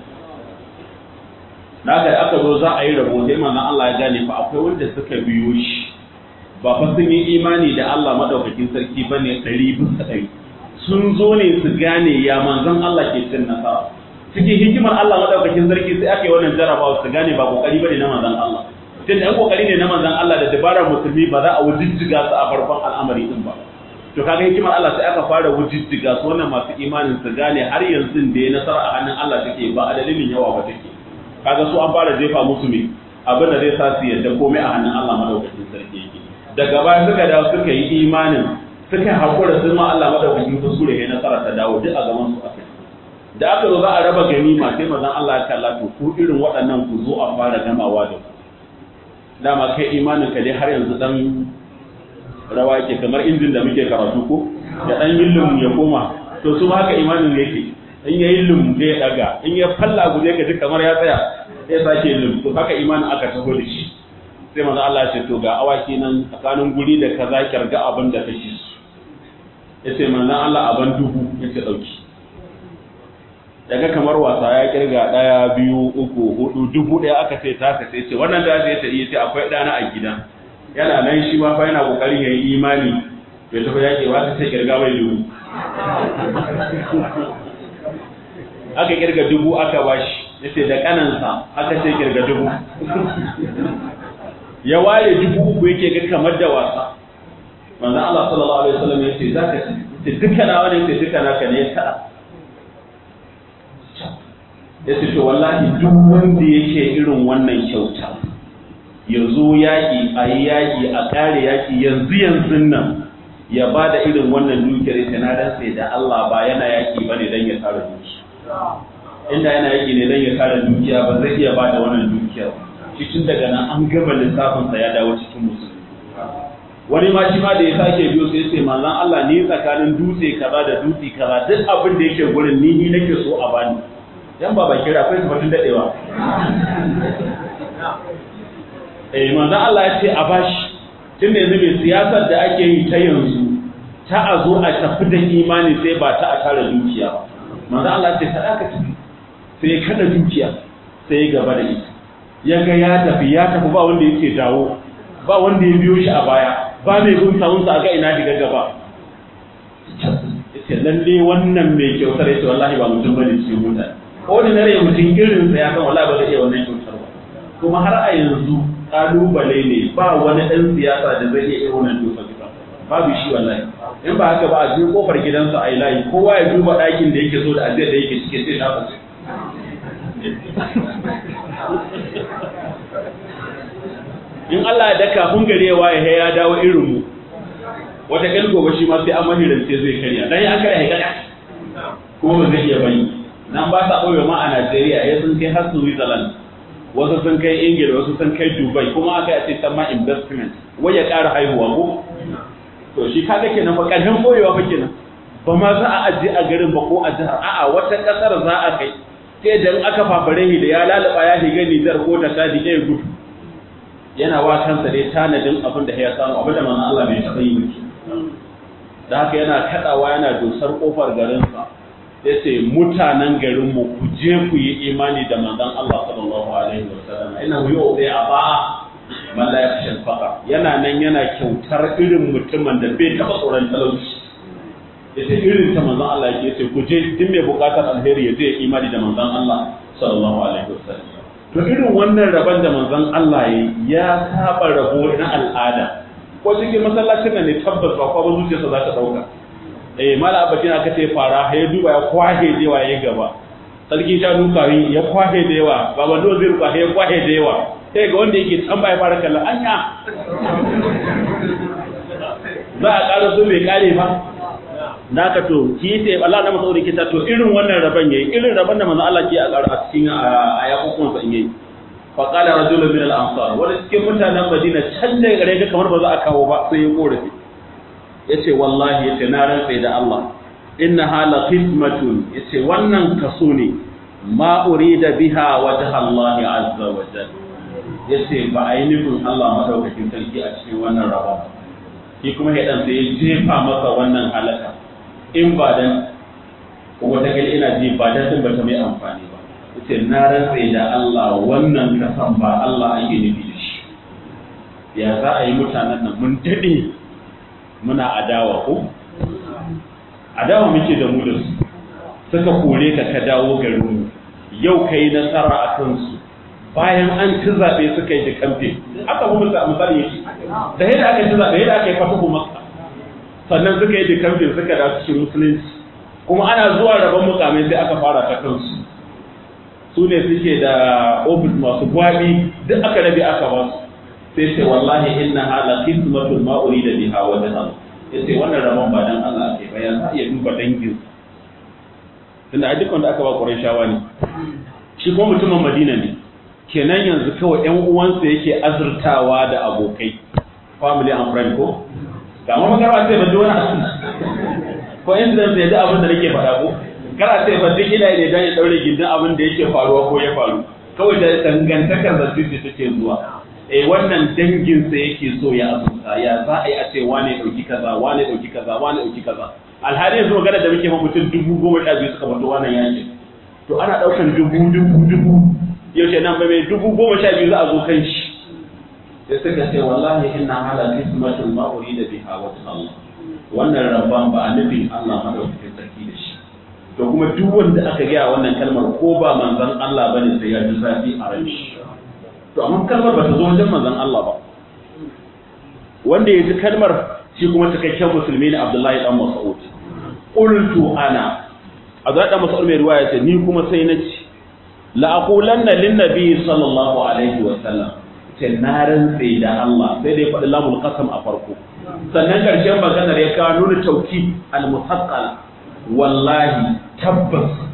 na aka zo za a yi rabo sai manzon Allah ya gane fa akwai wanda suka biyo shi ba fa sun yi imani da Allah madaukakin sarki bane ɗari bisa ɗari sun zo ne su gane ya manzon Allah ke cin nasara cikin hikimar Allah madaukakin sarki sai aka yi wannan jarabawa su gane ba kokari bane na manzon Allah tun da kokari ne na manzon Allah da dabarar musulmi ba za a wujijjiga su a farkon al'amari din ba to kaga hikimar Allah sai aka fara wujijjiga su wannan masu imanin su gane har yanzu da ya nasara a hannun Allah take ba a dalilin yawa ba take kaga su an fara jefa musu me abin da zai sa su yadda komai a hannun Allah madaukakin sarki yake daga baya suka dawo suka yi imanin suka haƙura sun ma Allah madaukakin kuskure ya nasara ta dawo duk a gaban su akai da aka zo za a raba ganima sai mazan Allah ya kalla to ku irin waɗannan ku zo a fara gamawa da ku dama kai imanin ka dai har yanzu dan rawa yake kamar injin da muke karatu ko ya dan yillum ya koma to su ma haka imanin yake in ya yillum zai ya daga in ya falla guje ka ji kamar ya tsaya sai sake yillum to haka imanin aka taho da shi sai manzo Allah ce to ga awaki nan tsakanin guri da kaza kirga abin da kake so yace manzo Allah aban dubu yace dauki daga kamar wasa ya kirga daya biyu uku hudu dubu daya aka ce ta ka sai ce wannan da zai ta iya ce akwai dana a gida yana nan shi ma fa yana kokarin yayi imani bai tafi yake ba sai kirga mai dubu aka kirga dubu aka bashi yace da kanansa aka ce kirga dubu ya ware dubu uku yake ga kamar da wasa manzo Allah sallallahu alaihi wasallam yace zaka ce duka na wani yace duka naka ne ya yace to wallahi duk wanda yake irin wannan kyauta ya zo yaƙi a yi yaƙi a ƙare yaƙi yanzu yanzu nan ya ba da irin wannan dukiyar ita na dan sai da Allah ba yana yaƙi ba ne don ya tsara duki inda yana yaki ne dan ya kare dukiya ba zai iya bada wannan dukiyar shi tun daga nan an gaba lissafin sa ya dawo cikin musulmi wani ma shi ma da ya sake biyo sai sai manzon Allah ni tsakanin dutse kaza da dutse kaza duk abin da yake gurin ni ni nake so a bani yan ba kira akwai tabbatun dadewa eh manzon Allah ya ce a bashi tunda yanzu mai siyasar da ake yi ta yanzu ta a zo a tafi da imani sai ba ta a tara dukiya ba manzon Allah ya ce ta aka tafi sai kada dukiya sai ya gaba da ita ya ga ya tafi ya tafi ba wanda yake dawo ba wanda ya biyo shi a baya ba mai bin sawunsa a ga ina diga gaba yace lalle wannan mai kyautar yace wallahi ba mutum bane cikin mutane ko da nare mutum irin sa ya san wallahi ba zai iya wannan kyautar ba kuma har a yanzu kalubale ne ba wani dan siyasa da zai iya wannan kyautar ba babu shi wallahi in ba haka ba a je kofar gidansa a yi layi kowa ya duba ɗakin da yake so da ajiyar da yake cike sai ta fashe in Allah ya daka kun gare wa ya ya dawo irin mu wata kan gobe shi ma sai an mahirance zai karya dan ya kare hekaya kuma ba zai iya bani nan ba sa ɓoye ma a Najeriya ya sun kai har Switzerland wasu sun kai Ingila wasu sun kai Dubai kuma aka yi ce ma investment wai ya ƙara haihuwa ko to shi kaga kenan fa ƙarfin ɓoyewa fa kenan ba ma za a aje a garin ba ko a jihar a'a wata ƙasar za a kai sai dan aka fafare shi da ya lalaba ya shiga Nijar ko ta Chad ɗaya gudu yana wa kansa dai tanadin abin da ya samu abin da manzon Allah bai taɓa yi miki da haka yana kaɗawa yana dosar ƙofar garinsa ya ce mutanen garinmu ku je ku yi imani da manzon Allah sallallahu alaihi wa sallam ina huyo bai a ba man la yakhsha al yana nan yana kyautar irin mutumin da bai taɓa tsoron talauci yace irin ta manzon Allah yake yace ku je duk mai buƙatar alheri ya je imani da manzon Allah sallallahu alaihi wa sallam to irin wannan rabon da manzon Allah ya saba rabo na al'ada ko cikin masallacin nan ne tabbas ba kwa zuciyarsa za ta dauka eh mala abakin aka ce fara ya duba ya kwahe da yawa ya gaba sarki sha dukawi ya kwahe da yawa baba do zai ruka ya kwahe da yawa sai ga wanda yake can ya fara kallon anya za a ƙara so bai kare ba da ka to ki ce Allah na masa ke ta to irin wannan rabon yayi irin rabon da manzo Allah ke a cikin a yakukun sa yayi fa qala rajulun min al-ansar wanda cikin mutanen Madina can da gare ga kamar ba za a kawo ba sai ya korafi yace wallahi yace na rantsa da Allah inna hala qismatun yace wannan kaso ne ma urida biha wajha Allah azza wa jalla yace ba a yi nufin Allah madaukakin sarki a cikin wannan rabon shi kuma ya dan sai ya jefa masa wannan halaka in ba dan wata gali ina ji ba dan ba ta mai amfani ba yace na rantsa da Allah wannan kasan ba Allah ake nufi da shi ya za a yi mutanen nan mun dade muna adawa ko adawa muke da mu da su suka kore ka ka dawo garin mu yau kai nasara a kansu bayan an ci zaɓe suka yi da kamfe aka kuma misali yake da yadda aka ci zaɓe yadda aka yi fatahu makka sannan suka yi da kamfe suka da cikin musulunci kuma ana zuwa rabon mukamai sai aka fara ta kansu su ne suke da ofis masu gwabi duk aka rabe aka ba su sai ce wallahi inna hala qismatul ma urida biha wa dan yace wannan rabon ba dan Allah ke ba ya sa iya duba dangin tunda a dukkan da aka ba Qurayshawa ne shi kuma mutumin Madina ne kenan yanzu kawai ƴan uwansa yake azurtawa da abokai family and friend ko ga ma magana sai ba wani asu ko incident ya da abin da nake faɗa ko kana sai ba duk ina ne dan ya daure gindin abin da yake faruwa ko ya faru kawai da dangantakar da su take zuwa eh wannan dangin sa yake so ya azurta ya za a yi a ce wane dauki kaza wane dauki kaza wane dauki kaza alhali yanzu magana da muke fa mutum dubu goma sha biyu suka fito wannan yaki to ana daukan dubu dubu dubu yaushe nan ba mai dubu goma sha biyu za a zo kan shi sai suka ce wallahi inna ala qismatul ma urida biha wa Allah wannan rabban ba a nufin Allah madaukakin sarki da shi to kuma duk wanda aka gaya wannan kalmar ko ba manzon Allah bane sai ya ji zafi a ran shi to amma kalmar ba ta zo wajen manzon Allah ba wanda ya ji kalmar shi kuma cikakken musulmi ne Abdullahi dan Mas'ud qultu ana Abdullahi dan Mas'ud mai riwaya ce ni kuma sai na ci la'aqulanna linnabi sallallahu alaihi wa sallam ce na rantse da Allah sai dai faɗi lamul qasam a farko sannan ƙarshen maganar ya kawo nuna tauki al-musaqqal wallahi tabbas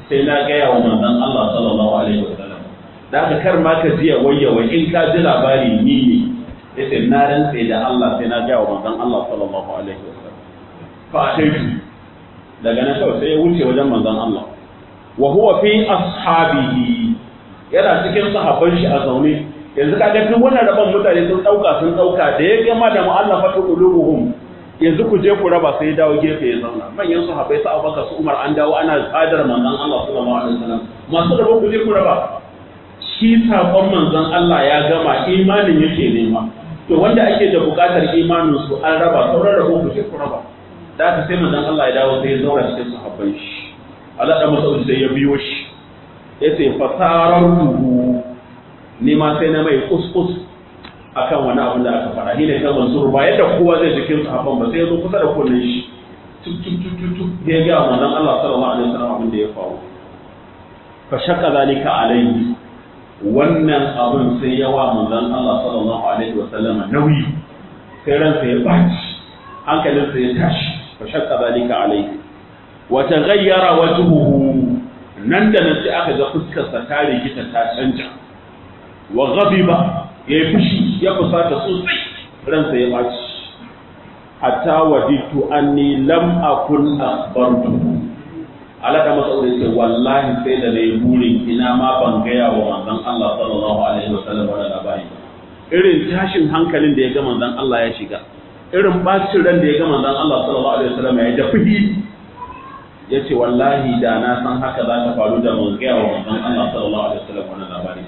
sai na gaya wa manzon Allah sallallahu alaihi wasallam da haka kar ma ka jiya wayyawa in ka ji labari ni ne yace na rantse da Allah sai na gaya wa manzon Allah sallallahu alaihi wasallam fa ataitu daga nan kawai sai ya wuce wajen manzon Allah wa huwa fi ashabihi yana cikin sahabban shi a zaune yanzu kaga duk wannan rabon mutane sun dauka sun dauka da ya gama da mu'allafatu qulubuhum yanzu ku je ku raba sai dawo gefe ya zauna manyan sahabbai su Abubakar su Umar an dawo ana tsadar manzon Allah sallallahu alaihi wasallam masu rabo ku je ku raba shi sakon manzon Allah ya gama imanin yake nema to wanda ake da bukatar imanin su an raba sauran rabo ku je ku raba da haka sai manzon Allah ya dawo sai ya zauna cikin sahabban shi Allah da Mas'ud sai ya biyo shi yace fasarartuhu ni ma sai na mai kuskus akan wani abin da aka fara shine ta mansur ba yadda kowa zai jikin sahabban ba sai ya zo kusa da kunnen shi tuk tuk tuk tuk tuk ya ga manzon Allah sallallahu alaihi wasallam abin da ya faru fa shakka zalika alaihi wannan abin sai ya wa manzon Allah sallallahu alaihi wasallam nauyi sai ransa ya baci hankalinsa ya tashi fa shakka zalika alaihi wa taghayyara wajhuhu nan da nan sai aka ga fuskarsa ta rikita ta canja wa ghadiba ya yi fushi ya fusata sosai ransa ya ɓaci hatta waditu anni lam akun akhbartu alaka masa aure ce wallahi sai da nayi burin ina ma ban gaya wa manzon Allah sallallahu alaihi wasallam wannan labari irin tashin hankalin da ya ga manzon Allah ya shiga irin bacin ran da ya ga manzon Allah sallallahu alaihi wasallam ya da fuhi yace wallahi da na san haka za ta faru da mun gaya wa manzon Allah sallallahu alaihi wasallam wannan labari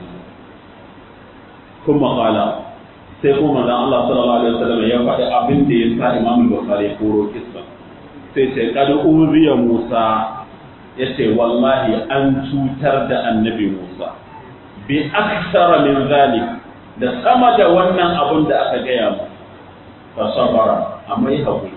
kuma kala sai kuma manzon Allah sallallahu alaihi wasallam ya faɗi abin da ya sa Imam Bukhari ya koro kissa sai ce kad uriya Musa yace wallahi an cutar da annabi Musa bi aksara min zalik da sama da wannan abin da aka gaya mu fa sabara amma yi hakuri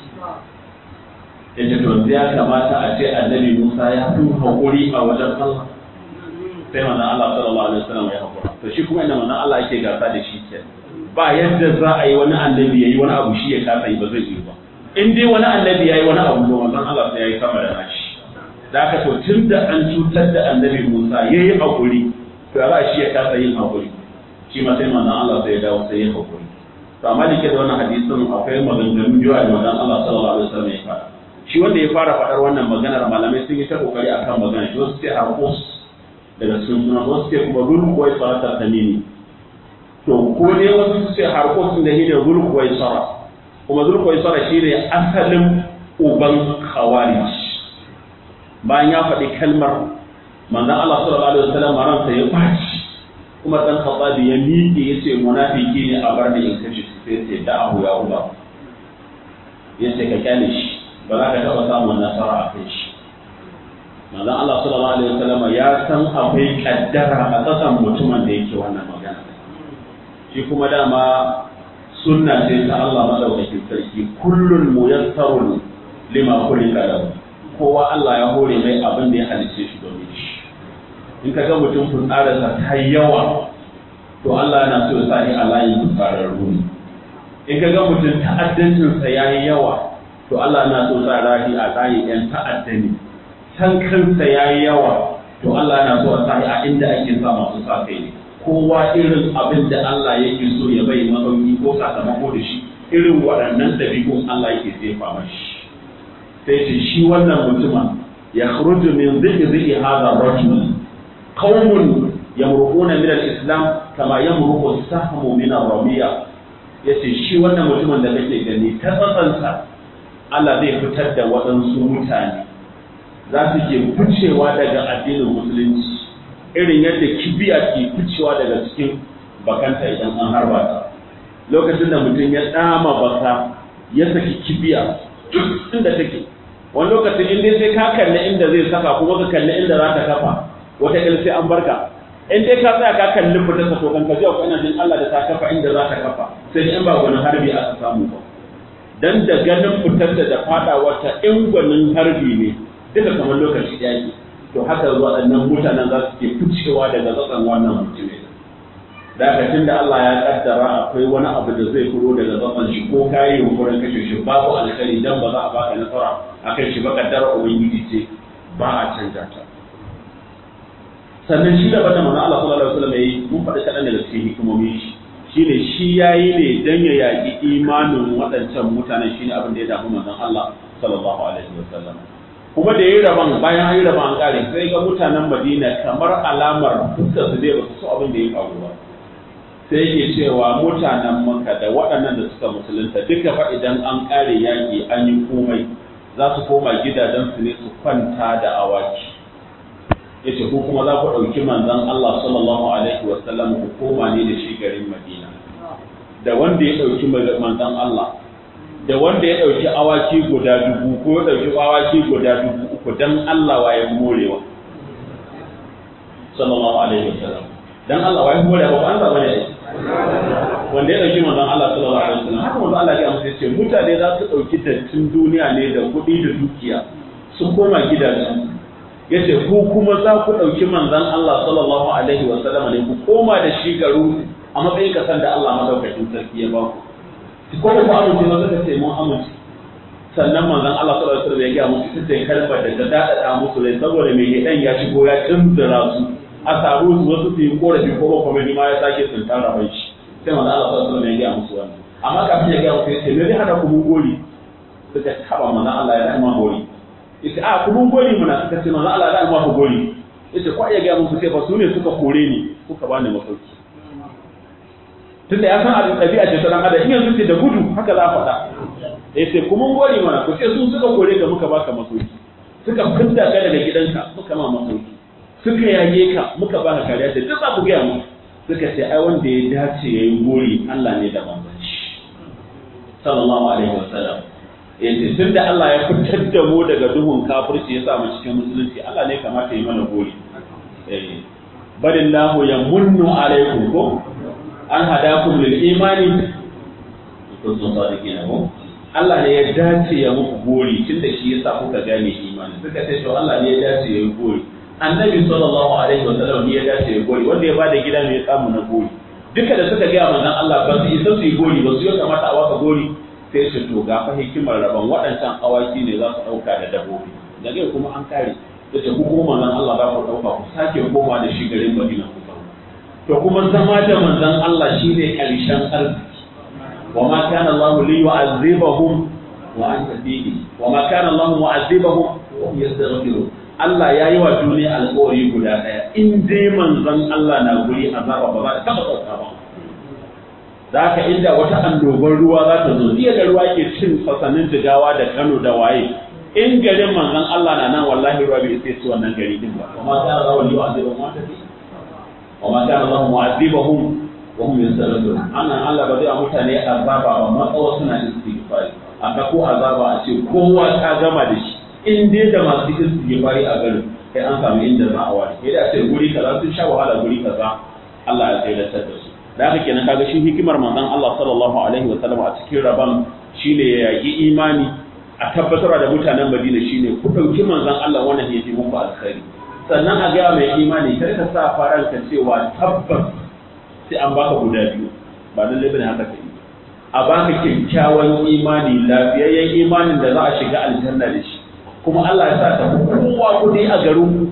yace to ya kamata a ce annabi Musa ya fi hakuri a wajen Allah sai manzon Allah sallallahu alaihi wasallam ya hakura to shi kuma inda manzon Allah yake gasa da shi ke ba yadda za a yi wani annabi yayi wani abu shi ya kasa yi ba zai yi ba in dai wani annabi yayi wani abu to manzon Allah sai yayi sama da nashi da haka to tunda an cutar da annabi Musa yayi hakuri to ya shi ya kasa yin hakuri shi ma sai manzon Allah sai ya dawo sai ya hakuri to amma da ke da wannan hadisin akwai maganganu biyu da manzon Allah sallallahu alaihi wasallam ya faɗa shi wanda ya fara faɗar wannan maganar malamai sun yi ta kokari akan magana shi wasu sai harkos daga cikin suna wasu ce kuma zulkuwai sarata tamimi to ko ne wasu su ce harkos da shi ne zulkuwai sara kuma zulkuwai sara shi ne asalin uban khawarij bayan ya faɗi kalmar manzon Allah sallallahu alaihi wasallam ransa ya baci kuma dan khattabi ya miƙe ya ce munafiki ne a bar da in kashe shi sai ce da'ahu ya uba ya ce ka kyale shi ba za ka taɓa samun nasara a kai shi manzon Allah sallallahu alaihi wasallam ya san akwai kaddara a tsakan mutumin da yake wannan magana shi kuma dama sunna ce ta Allah madaukakin sarki kullun muyassarun lima khuliqa lahu kowa Allah ya hore mai abin da ya halice shi domin shi in ka ga mutum fitsararsa ta yawa to Allah yana so ya sa ni a layin fitsararru ne in ka ga mutum ta'addancinsa ya yi yawa to Allah yana so sa rahi a layin 'yan ta'adda ne san kansa ya yi yawa to Allah yana so a sa a inda ake sa masu sa kai ne kowa irin abin da Allah yake so ya bai masauki ko sakamako da shi irin waɗannan ɗabi'un Allah yake jefa mashi sai ce shi wannan mutumin ya khruju min zikri zikri hadha rajul qaumun yamruquna min al-islam kama yamruqu as-sahmu min ar-ramiya yace shi wannan mutumin da kake gani ta tsatsansa Allah zai fitar da waɗansu mutane za su ke ficewa daga addinin musulunci irin yadda kibiya ke ficewa daga cikin bakanta idan an harba ta lokacin da mutum ya dama baka ya saki kibiya duk inda take wani lokacin in dai sai ka kalli inda zai saka kuma ka kalli inda za ta kafa wata sai an barka in dai ka tsaya ka kalli fitar sa to kan ka ji akwai ina jin Allah da ta kafa inda za ta kafa sai in ba gwanin harbi aka samu ba dan da ganin fitar da da fada wata in gwanin harbi ne duka kamar lokaci yaki to haka waɗannan mutanen za su ke ficewa daga tsatsan wannan mutumin da haka tunda Allah ya kaddara akwai wani abu da zai furo daga tsatsan shi ko kayi yunkurin kashe shi babu alkhairi dan ba za a baka nasara akan shi ba kaddara ubangiji ce ba a canja ta sannan shi da bada manzon Allah sallallahu alaihi wasallam yayi mun faɗi kaɗan daga cikin hikimomin shi shine shi yayi ne dan ya yaƙi imanin waɗancan mutanen shine abin da ya damu manzon Allah sallallahu alaihi wasallam kuma da yayi raban bayan an yi raban an kare sai ga mutanen Madina kamar alamar fuskar su dai ba su so abin da ya faru ba sai yake cewa mutanen Makka da waɗannan da suka musulunta duka fa idan an kare yaƙi an yi komai za su koma gidajensu ne su kwanta da awaki yace ko kuma za ku ɗauki manzon Allah sallallahu alaihi wa sallam ku koma ne da shi garin Madina da wanda ya ɗauki manzon Allah da wanda ya ɗauki awaki guda dubu ko ya ɗauki awaki guda dubu uku dan Allah waye morewa sallallahu alaihi wa sallam dan Allah waye morewa ba an zaba ne wanda ya ɗauki manzon Allah sallallahu alaihi wa sallam haka manzon Allah ya amsa ce mutane za su ɗauki dattin duniya ne da kuɗi da dukiya sun koma gidajen yace ku kuma za ku ɗauki manzon Allah sallallahu alaihi wa sallam ne ku koma da shi garu a matsayin kasan da Allah madaukakin sarki ya ba ku ko ku amince ba suka ce mun amince sannan manzon Allah sallallahu alaihi wa sallam ya ga musu ita ce kalmar da ta dada musu rai saboda mai hidan ya shigo ya tunzura su a samu su wasu su yi korafi ko ba kuma ma ya sake tsintar rabai shi sai manzon Allah sallallahu alaihi wa sallam ya ga musu wannan amma kafin ya ga musu ya ce me zai hada ku mun gori suka taba manzon Allah ya da ma gori yace a kuma gori muna suka ce manzo Allah da alma ku gori yace ko iya ga musu sai fa su ne suka kore ni suka bani masauki tunda ya san a ɗabi'a ce ta dan adam in yanzu ce da gudu haka za a faɗa yace kuma gori mana ku ce su suka kore ka muka baka masauki suka fidda ka daga gidanka muka ma masauki suka yage ka muka baka kariya da duk za ku gaya mu suka ce ai wanda ya dace yayi gori Allah ne da manzon shi sallallahu alaihi wasallam yace tun da Allah ya fitar da mu daga duhun kafirci ya sa mu cikin musulunci Allah ne kamata yi mana gori eh balillahu yamunnu alaikum ko an hadakum lil imani kuntum sadiqina ko Allah ne ya dace ya muku gori tun da shi yasa kuka gane imani suka ce to Allah ne ya dace ya yi gori annabi sallallahu alaihi wasallam ne ya dace ya gori wanda ya bada gida ne ya samu na gori duka da suka ga manzon Allah ba su isa su yi gori ba su yi kamata a waka gori sai su to ga fa hikimar rabon waɗancan awaki ne za su ɗauka da dabbobi daga kuma an kare da ce kuma manzon Allah za ku ɗauka ku sake koma da shi garin Madina ku zauna to kuma zama da manzon Allah shine ƙarshen arziki wa ma kana Allah li yu'azzibahum wa anta fihi wa ma kana Allah mu'azzibahum wa hum yastaghfirun Allah ya yi wa duniya alƙawari guda ɗaya in dai manzon Allah na guri azaba ba za ta taɓa sauka ba da haka inda wata annobar ruwa za ta zo jiya da ruwa ke cin fasanin jigawa da Kano da waye in garin manzon Allah na nan wallahi ruwa bai sai su wannan gari din ba amma kana Allah wali yu'azibahum wa tafi wa ma kana Allah mu'azibahum wa hum yastaghfirun annan Allah ba zai a mutane azaba ba matsawa suna istighfari aka ko azaba a ce kowa ta gama da shi in dai da masu istighfari a garin kai an samu inda za a wani sai da ce guri kaza sun sha wahala guri kaza Allah ya tsayar da su da haka kenan kaga shi hikimar manzon Allah sallallahu alaihi wa sallam a cikin rabon shine ya yaki imani a tabbatar da mutanen Madina shine ku dauki manzon Allah wannan yafi muku alkhairi sannan a ga mai imani kar ka sa faranka cewa tabbas sai an baka guda biyu ba lalle bane haka kai a baka kyakkyawan imani lafiyayyen imanin da za a shiga aljanna da shi kuma Allah ya sa ta kowa kudi a garin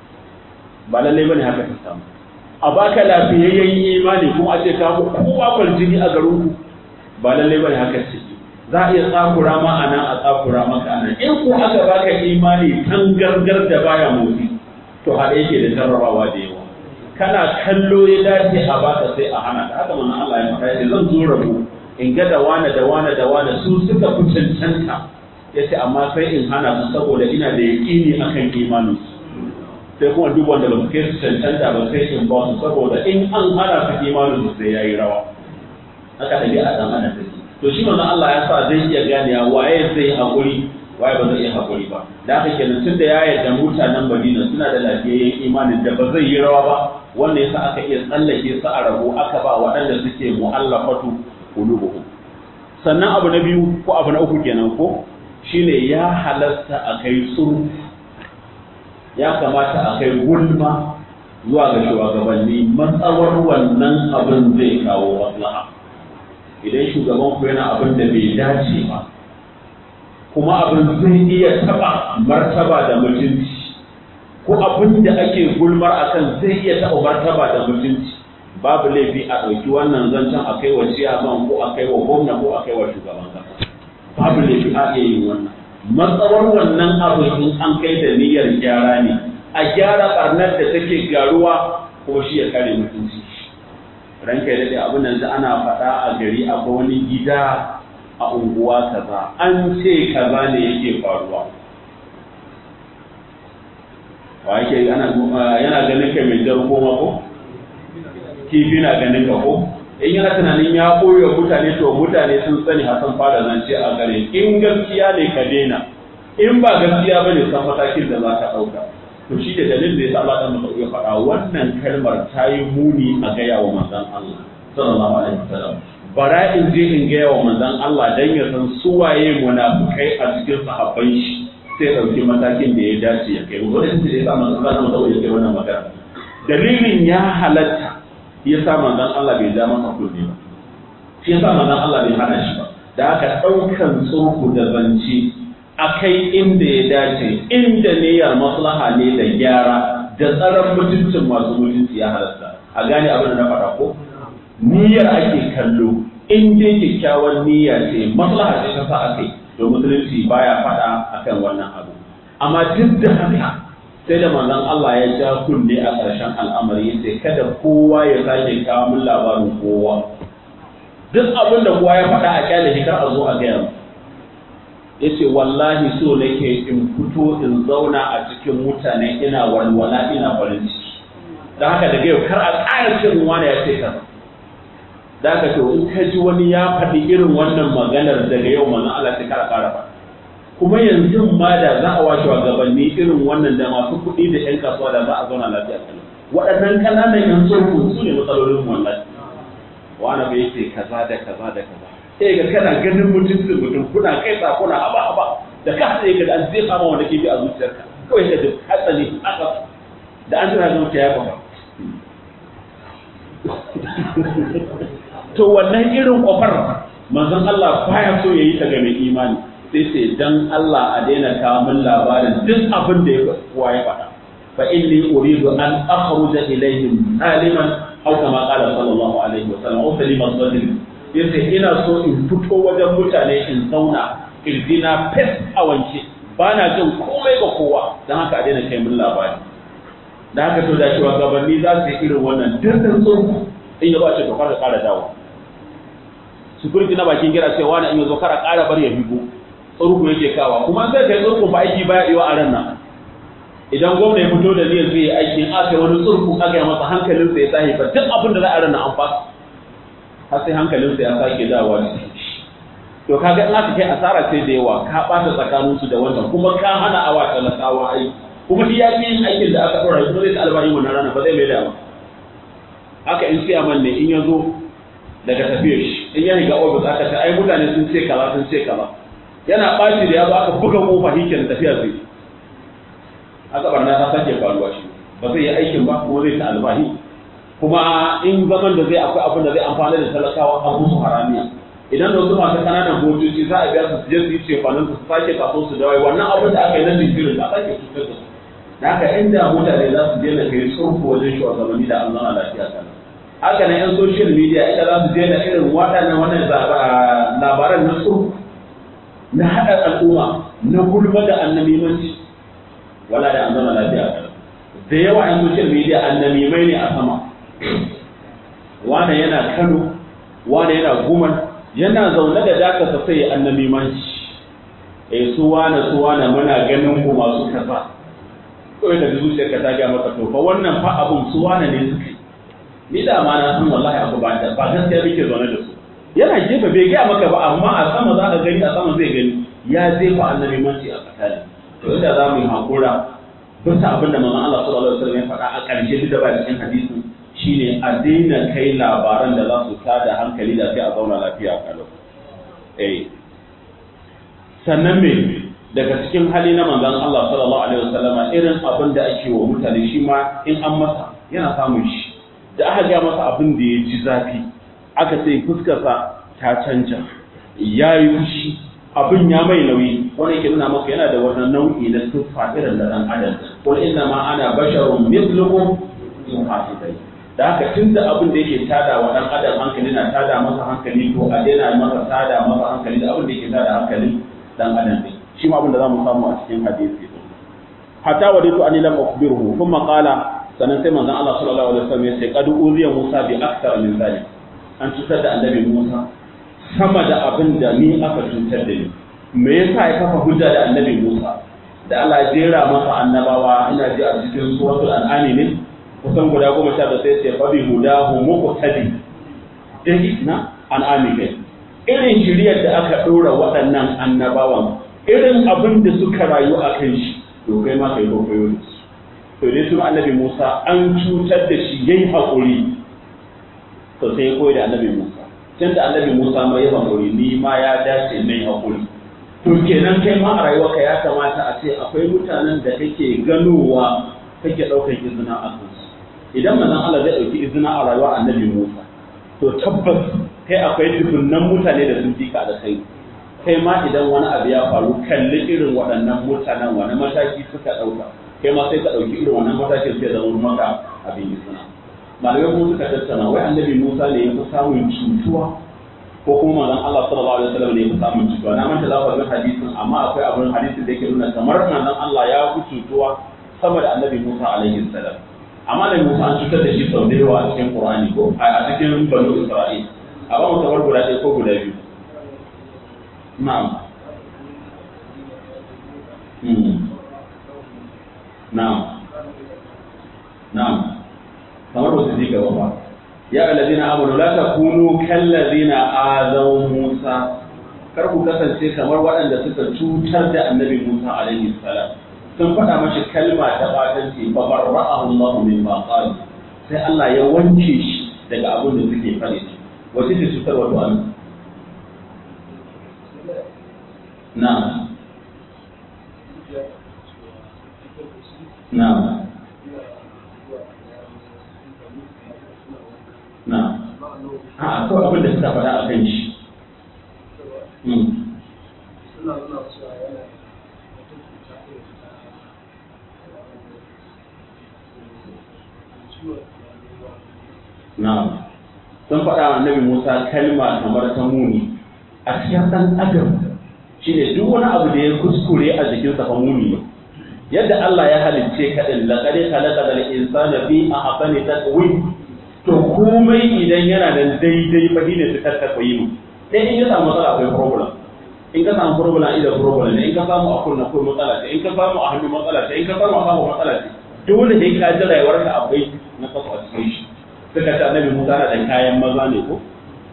ba lalle bane haka ta samu a baka lafiyayyen imani kuma a ce ka ku kowa kwaljini a garin ku ba lalle bane haka ce za a iya tsakura ma a nan a tsakura maka a nan in ko aka baka imani kan gargar da baya motsi to haɗe yake da jarrabawa da yawa kana kallo ya dace a baka sai a hana ka haka manzon Allah ya faɗa ya zan zo rabu in ga da wane da wane da wane su suka fi cancanta ya ce amma sai in hana su saboda ina da yaƙini akan imaninsu sai kuma duk wanda ba su kai su cancanta ba sai in ba su saboda in an hana su imanin su sai yayi rawa haka da a dan ana take to shi manzon Allah ya sa zai iya gane waye zai hakuri waye ba zai iya hakuri ba da haka kenan tunda ya yarda mutanen Madina suna da lafiyayyen imanin da ba zai yi rawa ba wanda yasa aka iya tsallake su a rabo aka ba waɗanda suke mu'allafatu qulubuhum sannan abu na biyu ko abu na uku kenan ko shine ya halasta a kai tsuru ya kamata a kai gulma zuwa ga shugabanni matsawar wannan abin zai kawo maslaha idan shugaban ku yana abin da bai dace ba kuma abin zai iya taba martaba da mutunci ko ko abin da ake gulmar akan zai iya taɓa martaba da mutunci babu laifi a ɗauki wannan zancen a kai wa ciyaman ko a kai wa gwamna ko a kai wa shugaban kasa babu laifi a iya yin wannan matsawar wannan abu in an kai da niyyar gyara ne a gyara ɓarnar da take gyaruwa ko shi ya kare mutunci ranka ya daɗe abin nan ana faɗa a gari akwai wani gida a unguwa kaza an ce kaza ne yake faruwa wa yake ana yana ganin kai mai jar goma ko kifi na ganin ka ko in yana tunanin ya koyo mutane to mutane sun sani hasan fara zance a gare in gaskiya ne ka daina in ba gaskiya bane san matakin da za ka ɗauka to shi da dalilin da ya sa Allah dan ya faɗa wannan kalmar ta yi muni a gaya wa manzon Allah sallallahu alaihi wasallam bara in je in gaya wa manzon Allah dan ya san suwaye munafikai a cikin sahabban shi sai ɗauki matakin da ya dace ya kai wanda shi da ya sa manzon Allah sallallahu ya kai wannan magana dalilin ya halatta ya sa manzon Allah bai ja masa kunne ba shi ya sa manzon Allah bai hana shi ba da aka ɗaukan tsohu da zance a kai inda ya dace inda niyyar maslaha ne da gyara da tsaron mutuncin masu mutunci ya halatta a gane abin da na faɗa ko niyyar ake kallo in dai kyakkyawan niyya ce maslaha ce ta sa aka yi to musulunci baya faɗa akan wannan abu amma duk da haka sai da manzon Allah ya ja kunne a ƙarshen al'amari yace kada kowa ya sake kawo min labarin kowa duk abin da kowa ya faɗa a kyale shi kar a zo a gaya mu yace wallahi so nake in fito in zauna a cikin mutane ina walwala ina farin ciki don haka daga yau kar a ƙara cin wani ya ce kaza da haka to in ka ji wani ya faɗi irin wannan maganar daga yau manzon Allah sai kara ƙara faɗa kuma yanzu ma da za a washe gabanni irin wannan da masu kuɗi da 'yan kasuwa da za a zauna lafiya kalau waɗannan ƙananan yan tsohon su ne matsalolin wallahi wani bai ce kaza da kaza da kaza sai ga kana ganin mutuncin mutum kuna kai kuna haba haba da ka sai ga an zai kama wanda ke bi a zuciyarka kawai ka duk hatsari aka da an tana zuciya ya kwaba to wannan irin kofar manzon Allah baya so yayi ta ga mai imani sai sai dan Allah a daina kawo min labarin duk abin da ya kowa ya faɗa fa inni uridu an akhruja ilaihim saliman aw kama qala sallallahu alaihi wa sallam aw saliman sadri yace ina so in fito wajen mutane in zauna kirjina fes a wanke ba na jin komai ga kowa don haka a daina kai min labari da haka to da shugabanni za su yi irin wannan dirtin tsohu in ya ba ce to kar ka kara dawo security na bakin gira sai wani in ya zo kara kara bar ya bigo tsohu yake kawa kuma sai kai tsohu ba aiki baya yiwa a ran nan idan gwamna ya fito da niyyar zai yi aiki in aka yi wani tsurku aka yi masa hankalinsa ya tashi ba duk abin da za a ran nan an fasa har sai hankalinsa ya sake dawowa cikin shi to kaga in aka kai asara sai da yawa ka bata tsakanin su da wannan kuma ka hana awa talakawa ai kuma shi ya fi yin aikin da aka dora kuma zai ta albari wannan rana ba zai mai da ba haka in siya man ne in ya zo daga tafiyar shi in ya riga ofis aka ce ai mutane sun ce kaza sun ce kaza yana ɓaci da ya zo aka buga kofa shi kenan tafiya zai haka barna ta sake faruwa shi ba zai yi aikin ba kuma zai ta albahi kuma in zaman da zai akwai abin da zai amfana da talakawa a musu haramiya idan da wasu masu kananan motoci za a biya su je su yi cefanin su sake kaso su dawai wannan abin da aka yi na jinkirin da sake cutar da su da haka inda mutane za su daina kai tsurku wajen shugabanni da an zama lafiya kana haka na yan social media inda za su daina irin waɗannan wannan labaran na tsurku na haɗa al'umma na gulma da annamimanci wala da an zama lafiya kana da yawa yan social media annamimai ne a sama wane yana Kano wane yana Guman yana zaune da daka sa sai annabi manci eh su wane su wane muna ganin ku masu kaza kawai da zuciyar ka ta ga maka to fa wannan fa abun su wane ne suka ni da ma na san wallahi abu ba da ba gaskiya muke zaune da su yana gefe bai gaya maka ba amma a sama za ka gani a sama zai gani ya jefa annabi manci a tsakani to inda za mu yi hakura bisa abin da manzon Allah sallallahu alaihi wasallam ya faɗa a ƙarshe duk da ba cikin hadisi shine a daina kai labaran da za su tada hankali da sai a zauna lafiya kalau eh sannan me daga cikin hali na manzon Allah sallallahu alaihi wasallam irin abin da ake wa mutane shi ma in an masa yana samun shi da aka ga masa abin da ya ji zafi aka ce fuskarsa ta canja ya yi fushi abin ya mai nauyi wani yake nuna maka yana da wani nau'i na siffa irin da dan adam qul inna ma ana basharun mithlukum yuha ilayya da haka tun da abin da yake tada wa dan adam hankali na tada masa hankali to a daina masa tada masa hankali da abin da yake tada hankali dan adam ne shi ma abin da zamu samu a cikin hadisi hatta waditu an lam ukhbiruhu kuma qala sanan sai manzon Allah sallallahu alaihi wasallam ya ce qad uziya Musa bi akthar min zalik an cutar da annabi Musa sama da abin da ni aka cutar da ni me yasa ya kafa hujja da annabi Musa da Allah ya jera masa annabawa ina ji a cikin suratul an'am ne kusan guda goma sha da sai ce fa bi hudahu muqtadi dai na an'ami kai irin shiriyar da aka dora waɗannan annabawan irin abin da suka rayu a kan shi to kai ma kai kokoyo da su to dai su annabi Musa an cutar da shi yayi hakuri to sai ya koyi da annabi Musa tun da annabi Musa mai hakuri ni ma ya dace mai hakuri to kenan kai ma a rayuwarka ya kamata a ce akwai mutanen da kake ganowa kake ɗaukar izina a kansu idan manzon Allah zai ɗauki izina a rayuwar annabi Musa to tabbas kai akwai dubunnan mutane da sun fika da kai kai ma idan wani abu ya faru kalli irin waɗannan mutanen wani mataki suka ɗauka kai ma sai ka ɗauki irin wannan matakin sai zama maka abin izina malamai kuma suka tattauna wai annabi Musa ne ya fi samun cutuwa ko kuma manzon Allah sallallahu alaihi wasallam ne ya fi samun cutuwa na manta lafazin hadisin amma akwai abin hadisin da yake nuna kamar manzon Allah ya fi cutuwa sama da annabi Musa alaihi salam amma da Musa an cutar da shi sau da yawa a cikin Qur'ani ko a cikin Banu Isra'il a ba mu kamar guda ɗaya ko guda biyu na'am na'am na'am kamar ba su ji gaba ba ya alladhina amanu la takunu kallazina azaw Musa kar ku kasance kamar waɗanda suka cutar da annabi Musa alaihi salam sun faɗa mashi kalma ta batanci fa barra'ahu Allah mimma qala sai Allah ya wanke shi daga abin da suke faɗi wace ce cutar wato an na na na a akwai abin da suka faɗa a kan shi Na'am. Sun faɗa wa Annabi Musa kalma kamar ta muni a cikin ɗan adam shine duk wani abu da ya kuskure a jikinsa fa muni ne. Yadda Allah ya halicce ka din laqad khalaqa al-insana fi ahsani taqwim to komai idan yana da daidai fa shine su tattakoyi mu. Dai in ya samu matsala akwai problem. In ka samu problem idan problem ne in ka samu a kunna akwai matsala ce in ka samu a hannu matsala ce in ka samu a kafa matsala ce dole sai ka ji rayuwarka akwai na kafa a cikin shi. suka ce annabi Musa na da kayan maza ne ko?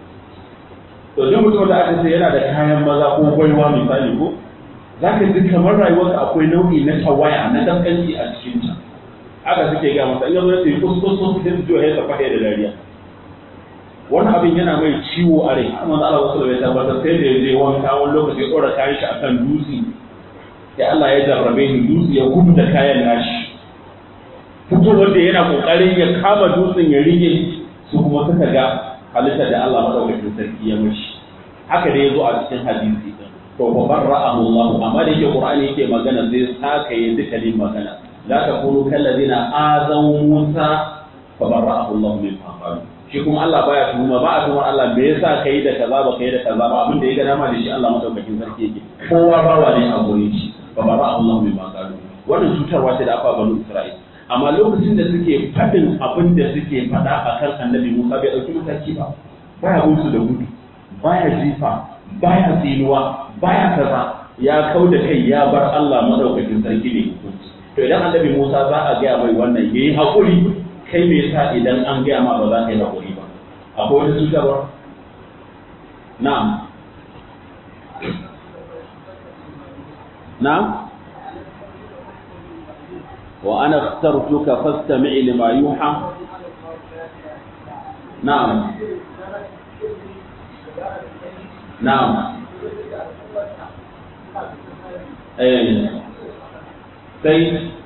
To duk mutum da aka ce yana da kayan maza ko gwaiwa misali ko? Za ka ji kamar rayuwarka akwai nau'i na tawaya na dankanci a cikinta. Haka suke ga masa in ya zo ya ce kus kus kus sai su ya tafa da dariya. Wani abin yana mai ciwo a rai, amma Allah wasu bai tabbatar sai da ya je wanka wani lokaci ya ɗora kayan shi akan dutse. Ya Allah ya jarrabe ni dutse ya gudu da kayan nashi. fitowar da yana kokarin ya kama dutsen ya rige su kuma suka ga halitta da Allah madaukakin sarki ya mashi haka da ya zo a cikin hadisi to fa barra'ahu Allah amma da yake Qur'ani yake magana zai saka yi dukkanin magana la takunu kallazina azaw Musa fa barra'ahu Allah min qalu shi kuma Allah baya tuhuma ba a tuhumar Allah me yasa kai da kaza ba kai da kaza ba abin da ya ga dama da shi Allah madaukakin sarki yake kowa bawa ne a gurin shi fa barra'ahu Allah min qalu wannan cutarwa ce da aka banu Isra'ila amma lokacin da suke faɗin abin da suke faɗa a kan annabi Musa bai ɗauki mataki ba baya gunsu da gudu baya jifa baya tsinuwa baya kaza ya kau da kai ya bar Allah madaukakin sarki ne hukunci to idan annabi Musa za a gaya mai wannan yayi hakuri kai me yasa idan an gaya ma ba za ka yi hakuri ba akwai wani cutarwa na'am na'am وأنا اخترتك فاستمع لما يوحى نعم نعم eh sai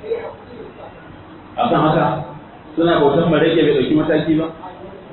a kan haka suna bautan mareke bai ɗauki mataki ba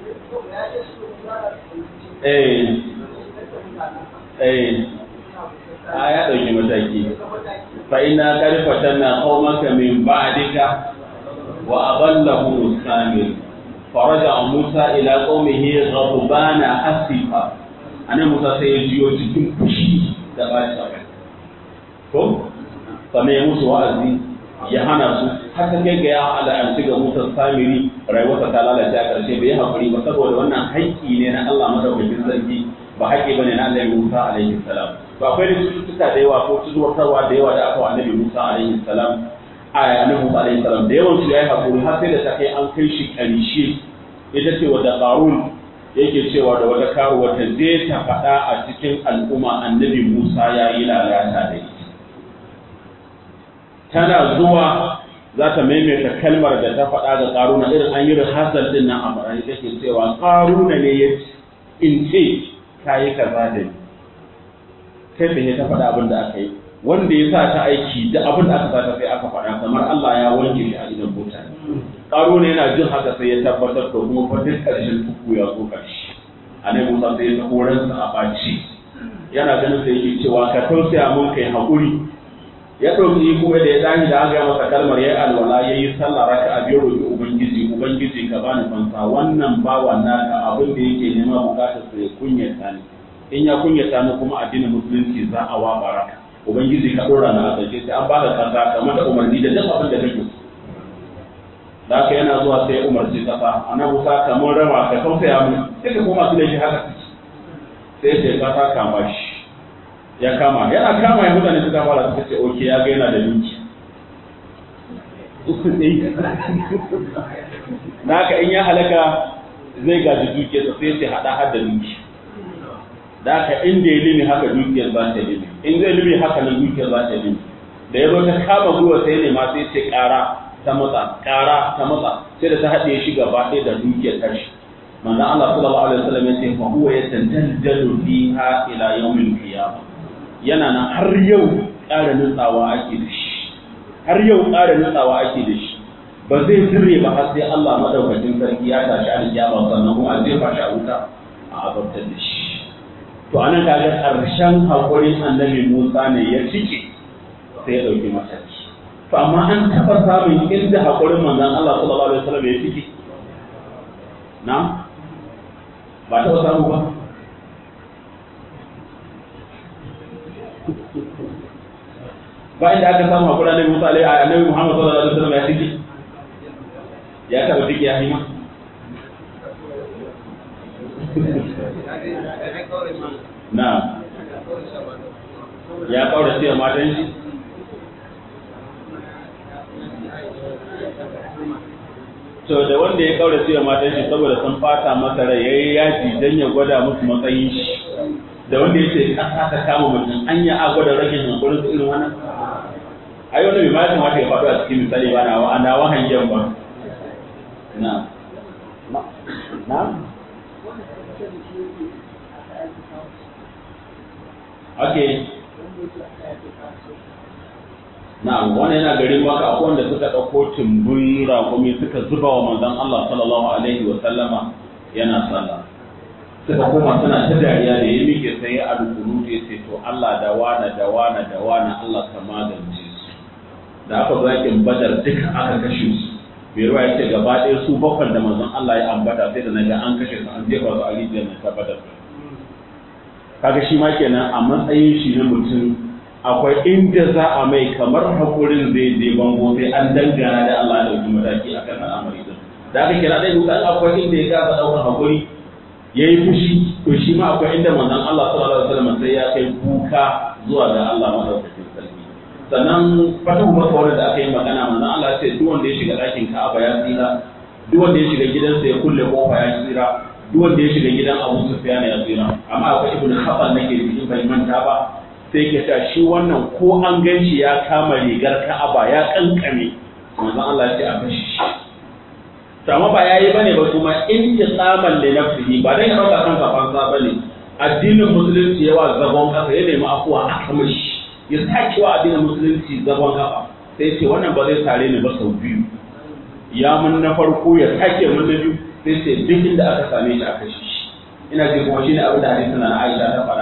eh eh a ya ɗauki mataki fa ina karfatan na qaumaka min ba'dika wa adallahu samir faraja Musa ila qaumihi ghadbana asifa anan Musa sai ya jiyo cikin fushi da bashi ko sannan ya musu wa'azi ya hana su har ta kai ga ya al'anci ga Musa Samiri rayuwarsa ta lalace a ƙarshe bai haƙuri ba saboda wannan haƙƙi ne na Allah madaukakin sarki ba haƙƙi bane na Annabi Musa alaihi salam to akwai da cututtuka da yawa ko cututtukarwa da yawa da aka wa Annabi Musa alaihi salam a Annabi Musa alaihi salam da yawan su yayi haƙuri har sai da ta kai an kai shi ƙarshe ita ce wadda Qarun yake cewa da wata karuwa ta je ta faɗa a cikin al'umma Annabi Musa ya yi lalata da ita tana zuwa za ta maimaita kalmar da ta faɗa ga ƙaruna irin an yi rihasar din nan a faɗa take cewa ƙaruna ne ya in ce ka yi kaza da ni kai tsaye ta faɗa abin da aka yi wanda ya sa ta aiki da abin da aka sa ta sai aka faɗa kamar Allah ya wanke shi a idan mutane ƙaruna yana jin haka sai ya tabbatar da kuma fa duk ƙarshen tuku ya zo ƙarshe a nan musa sai ya ta horansa a ɓaci yana ganin sai yake cewa ka tausaya mun kai haƙuri ya ɗauki kuma da ya tashi da aka masa kalmar ya alwala ya yi sallah raka a biyar roƙi ubangiji ubangiji ka bani fansa wannan bawa naka abin da yake nema bukatar sa ya kunyata ni in ya kunyata ni kuma addinin musulunci za a wa baraka ubangiji ka ɗora na asashe sai an baka kasa kamar da umarni da duk abin da kake da haka yana zuwa sai umarci kasa ana busa kamar rama ka tausaya mu sai ka koma su da shi haka sai sai kasa kama shi ya kama yana kama ya mutane suka fara suka ce oke ya ga yana da linki na haka in ya halaka zai gaji dukiyarsa sai ce hada har da linki da haka inda ya limi haka dukiyar za ta limi in zai limi haka nan dukiyar za ta limi da ya zo ta kama gwiwa sai ne ma sai ce kara ta matsa kara ta matsa sai da ta haɗe shi gaba ɗaya da dukiyar tashi manzo Allah sallallahu alaihi wasallam ya ce fa huwa yatantajalu fiha ila yawmil qiyamah yana nan har yau ƙara nutsawa ake da shi har yau ƙara nutsawa ake da shi ba zai zirre ba har sai Allah madaukakin sarki ya tashi alƙiyama sannan kuma a jefa shi a wuta a azabtar da shi to anan kaga ƙarshen haƙurin annabi Musa ne ya cike sai ya ɗauki mataki to amma an taɓa samun inda haƙurin manzon Allah sallallahu alaihi wasallam ya cike na ba taɓa samu ba ba inda aka samu hakura nabi Musa alaihi annabi Muhammad sallallahu alaihi wasallam ya tiki ya taba tiki ya hima na ya kaura cewa matan shi to da wanda ya kaura cewa matan shi saboda sun fata masa rai yayi yaji dan ya gwada musu matsayin shi da wanda ya ce kasa ta kama mutum an yi agwada ragin hankulin su irin wannan ai wanda bai ma ya kamata ya faɗo a cikin misali ba na ana wahan yan ba na na okay na wani yana garin maka akwai wanda suka ɗauko tumbun raƙumi suka zuba wa manzon Allah sallallahu alaihi wa sallama yana sallah suka koma suna ta dariya da ya miƙe sai ya alƙunu ya ce to Allah da wana da wana da wana Allah ka magance su da aka zo yakin badar duka aka kashe su bai ruwa ya ce gaba ɗaya su bakwai da manzon Allah ya ambata sai da naga an kashe su an jefa su a rijiyar na ta badar kaga shi ma kenan a matsayin shi na mutum akwai inda za a mai kamar hakurin zai je bango sai an dangana da Allah da ɗauki mataki akan al'amari din da aka kira dai mutan akwai inda ya kasa ɗaukar hakuri ya yi fushi to shi ma akwai inda manzon Allah sallallahu alaihi wasallam sai ya kai kuka zuwa ga Allah madaukakin sarki sannan fatahu makawar da aka yi magana manzon Allah ce duk wanda ya shiga ɗakin Ka'aba ya tsira duk wanda ya shiga gidansa ya kulle kofa ya tsira duk wanda ya shiga gidan Abu Sufyan ya tsira amma akwai ibnu Khatal nake cikin bai manta ba sai ke ta shi wannan ko an ganci ya kama rigar Ka'aba ya kankame manzon Allah ya ce a kashi shi to amma ba yayi bane ba kuma intiqaman li nafsihi ba dan ya dauka kansa fansa bane addinin musulunci yawa zagon kasa ya nemi afuwa aka mishi ya sake wa addinin musulunci zagon kafa sai ce wannan ba zai tare ni ba sau biyu ya mun na farko ya sake mun na biyu sai ce duk inda aka same shi aka shi ina ji kuma shine abin da hadisin na Aisha ta faɗa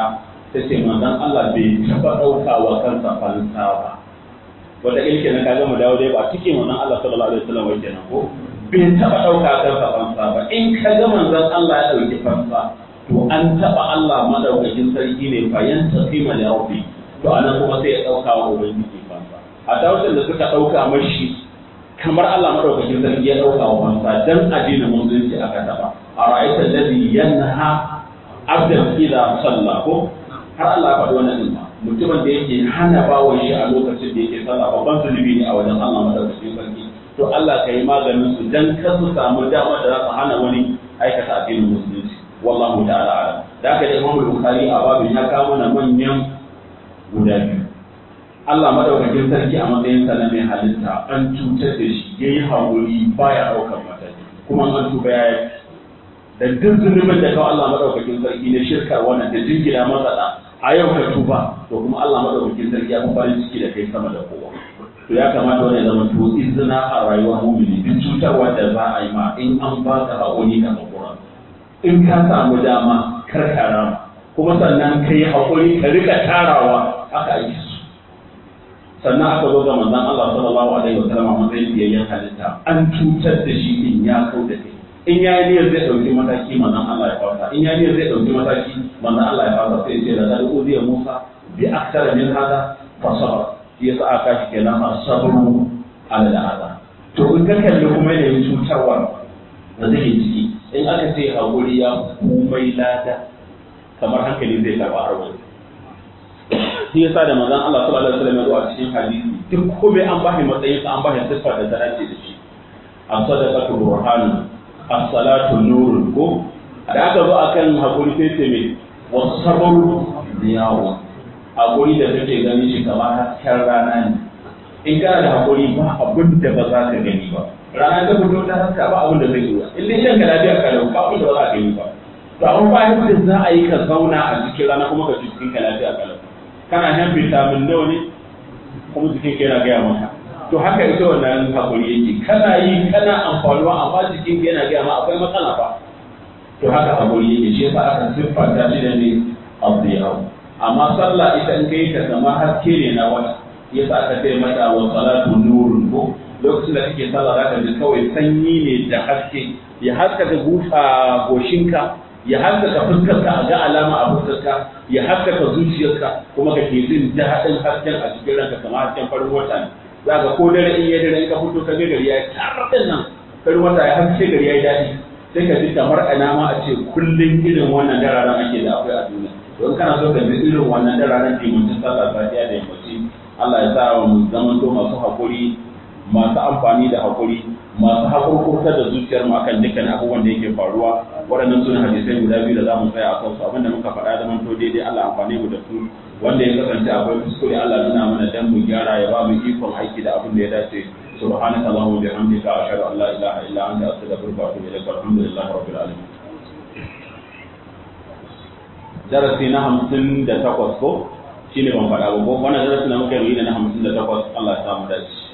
ta ce manzon Allah bai taɓa ɗaukawa kansa fansa ba wata ilke na kaga mu dawo dai ba cike manzon Allah sallallahu alaihi wasallam wai kenan ko bai taɓa ɗauka kansa fansa ba in ka ga manzon Allah ya ɗauki fansa to an taɓa Allah madaukakin sarki ne fa yanta qima li rabbi to anan kuma sai ya ɗauka wa ubangiji fansa a tawassul da suka ɗauka mashi kamar Allah madaukakin sarki ya ɗauka wa fansa dan addinin musulunci aka taɓa a ra'aita alladhi yanha abdan idza salla ko har Allah ya faɗi wannan din mutumin da yake hana bawon shi a lokacin da yake sallah babban zunubi ne a wajen Allah madaukakin sarki to Allah ka yi maganin su dan kar su samu dama da za su hana wani aikata addinin musulunci wallahu ta'ala alam da haka da Imam Bukhari a babin ya kawo mana manyan guda biyu Allah madaukakin sarki a matsayin sa na mai halitta an cutar da shi yayi haƙuri baya ɗaukar mataki kuma an tuba ya yi da duk zunubin da kawai Allah madaukakin sarki ne shirka wannan da jingina masa da a yau ka tuba to kuma Allah madaukakin sarki ya fi farin ciki da kai sama da kowa to ya kamata wani zama to izina a rayuwar mumini duk cutarwa da za a yi ma in an ba ka haƙuri ka haƙura in ka samu dama kar ka rama kuma sannan ka yi haƙuri ka rika tarawa haka ake so sannan aka zo ga manzon Allah sallallahu alaihi wasallam a matsayin biyayyen halitta an cutar da shi in ya kau da kai in ya yi niyyar zai ɗauki mataki manzon Allah ya fasa in ya yi niyyar zai ɗauki mataki manzon Allah ya fasa sai ce da da uziya Musa bi aksara min hada fa sabar shi yasa aka shi kenan asabru ala da hada to in ka kalli kuma yanayin cutarwa da zai ciki in aka ce hakuri ya komai lada kamar hankali zai karɓa har wani shi yasa da manzon Allah sallallahu alaihi wasallam ya zo a cikin hadisi duk komai an bashi matsayin sa an bashi siffa da ta dace da shi as-sadaqatu burhanun as-salatu nurun ko da aka zo akan hakuri sai ce me was-sabru diyawu hakuri da kake gani shi kamar hasken rana ne in kana da hakuri ba abin da ba za ka gani ba rana ta fito ta haska ba abin da zai yi in dai shanka lafiya ka da ba abin da ba za ka gani ba to amma ba yadda za a yi ka zauna a cikin rana kuma ka ji cikin ka lafiya ka kana shan vitamin nawa ne kuma jikin ka yana gaya maka to haka ita wannan hakuri yake kana yi kana amfanuwa amma jikin ka yana gaya ma akwai matsala ba to haka hakuri yake shi yasa aka siffanta shi da ne abdiyahu amma sallah ita in kai ta kamar haske ne na wata yasa aka ce mata wa salatu nurun ko lokacin da kake sallah zaka ji kawai sanyi ne da haske ya haskaka gusa goshinka ya haskaka fuskarka a ga alama a fuskarka ya haskaka zuciyarka kuma ka ke jin daɗin hasken a cikin ranka kamar hasken farin wata ne za ka ko dare in ya dare in ka fito ka ga gari ya yi tarraɗin nan farin wata ya haske gari ya yi daɗi sai ka ji kamar ana ma a ce kullum irin wannan dararen ake da akwai a duniya don kana so ka ji irin wannan dararen dimancin sallah safiya da yammaci Allah ya sa mu zaman to masu haƙuri masu amfani da haƙuri masu haƙurƙurtar da zuciyar mu akan dukkan abubuwan da yake faruwa waɗannan suna hadisai guda biyu da za mu tsaya a kansu abinda muka faɗa da manto daidai Allah amfani mu da su wanda ya kasance akwai kuskure Allah nuna mana dan mu gyara ya ba mu ikon aiki da abin da ya dace subhanaka allahumma wa bihamdika ashhadu an la ilaha illa anta astaghfiruka wa atubu ilaik alhamdulillahi rabbil alamin darasi na hamsin da takwas ko shine ban faɗa ba ko wannan darasi na muka yi na hamsin da takwas Allah ya samu dace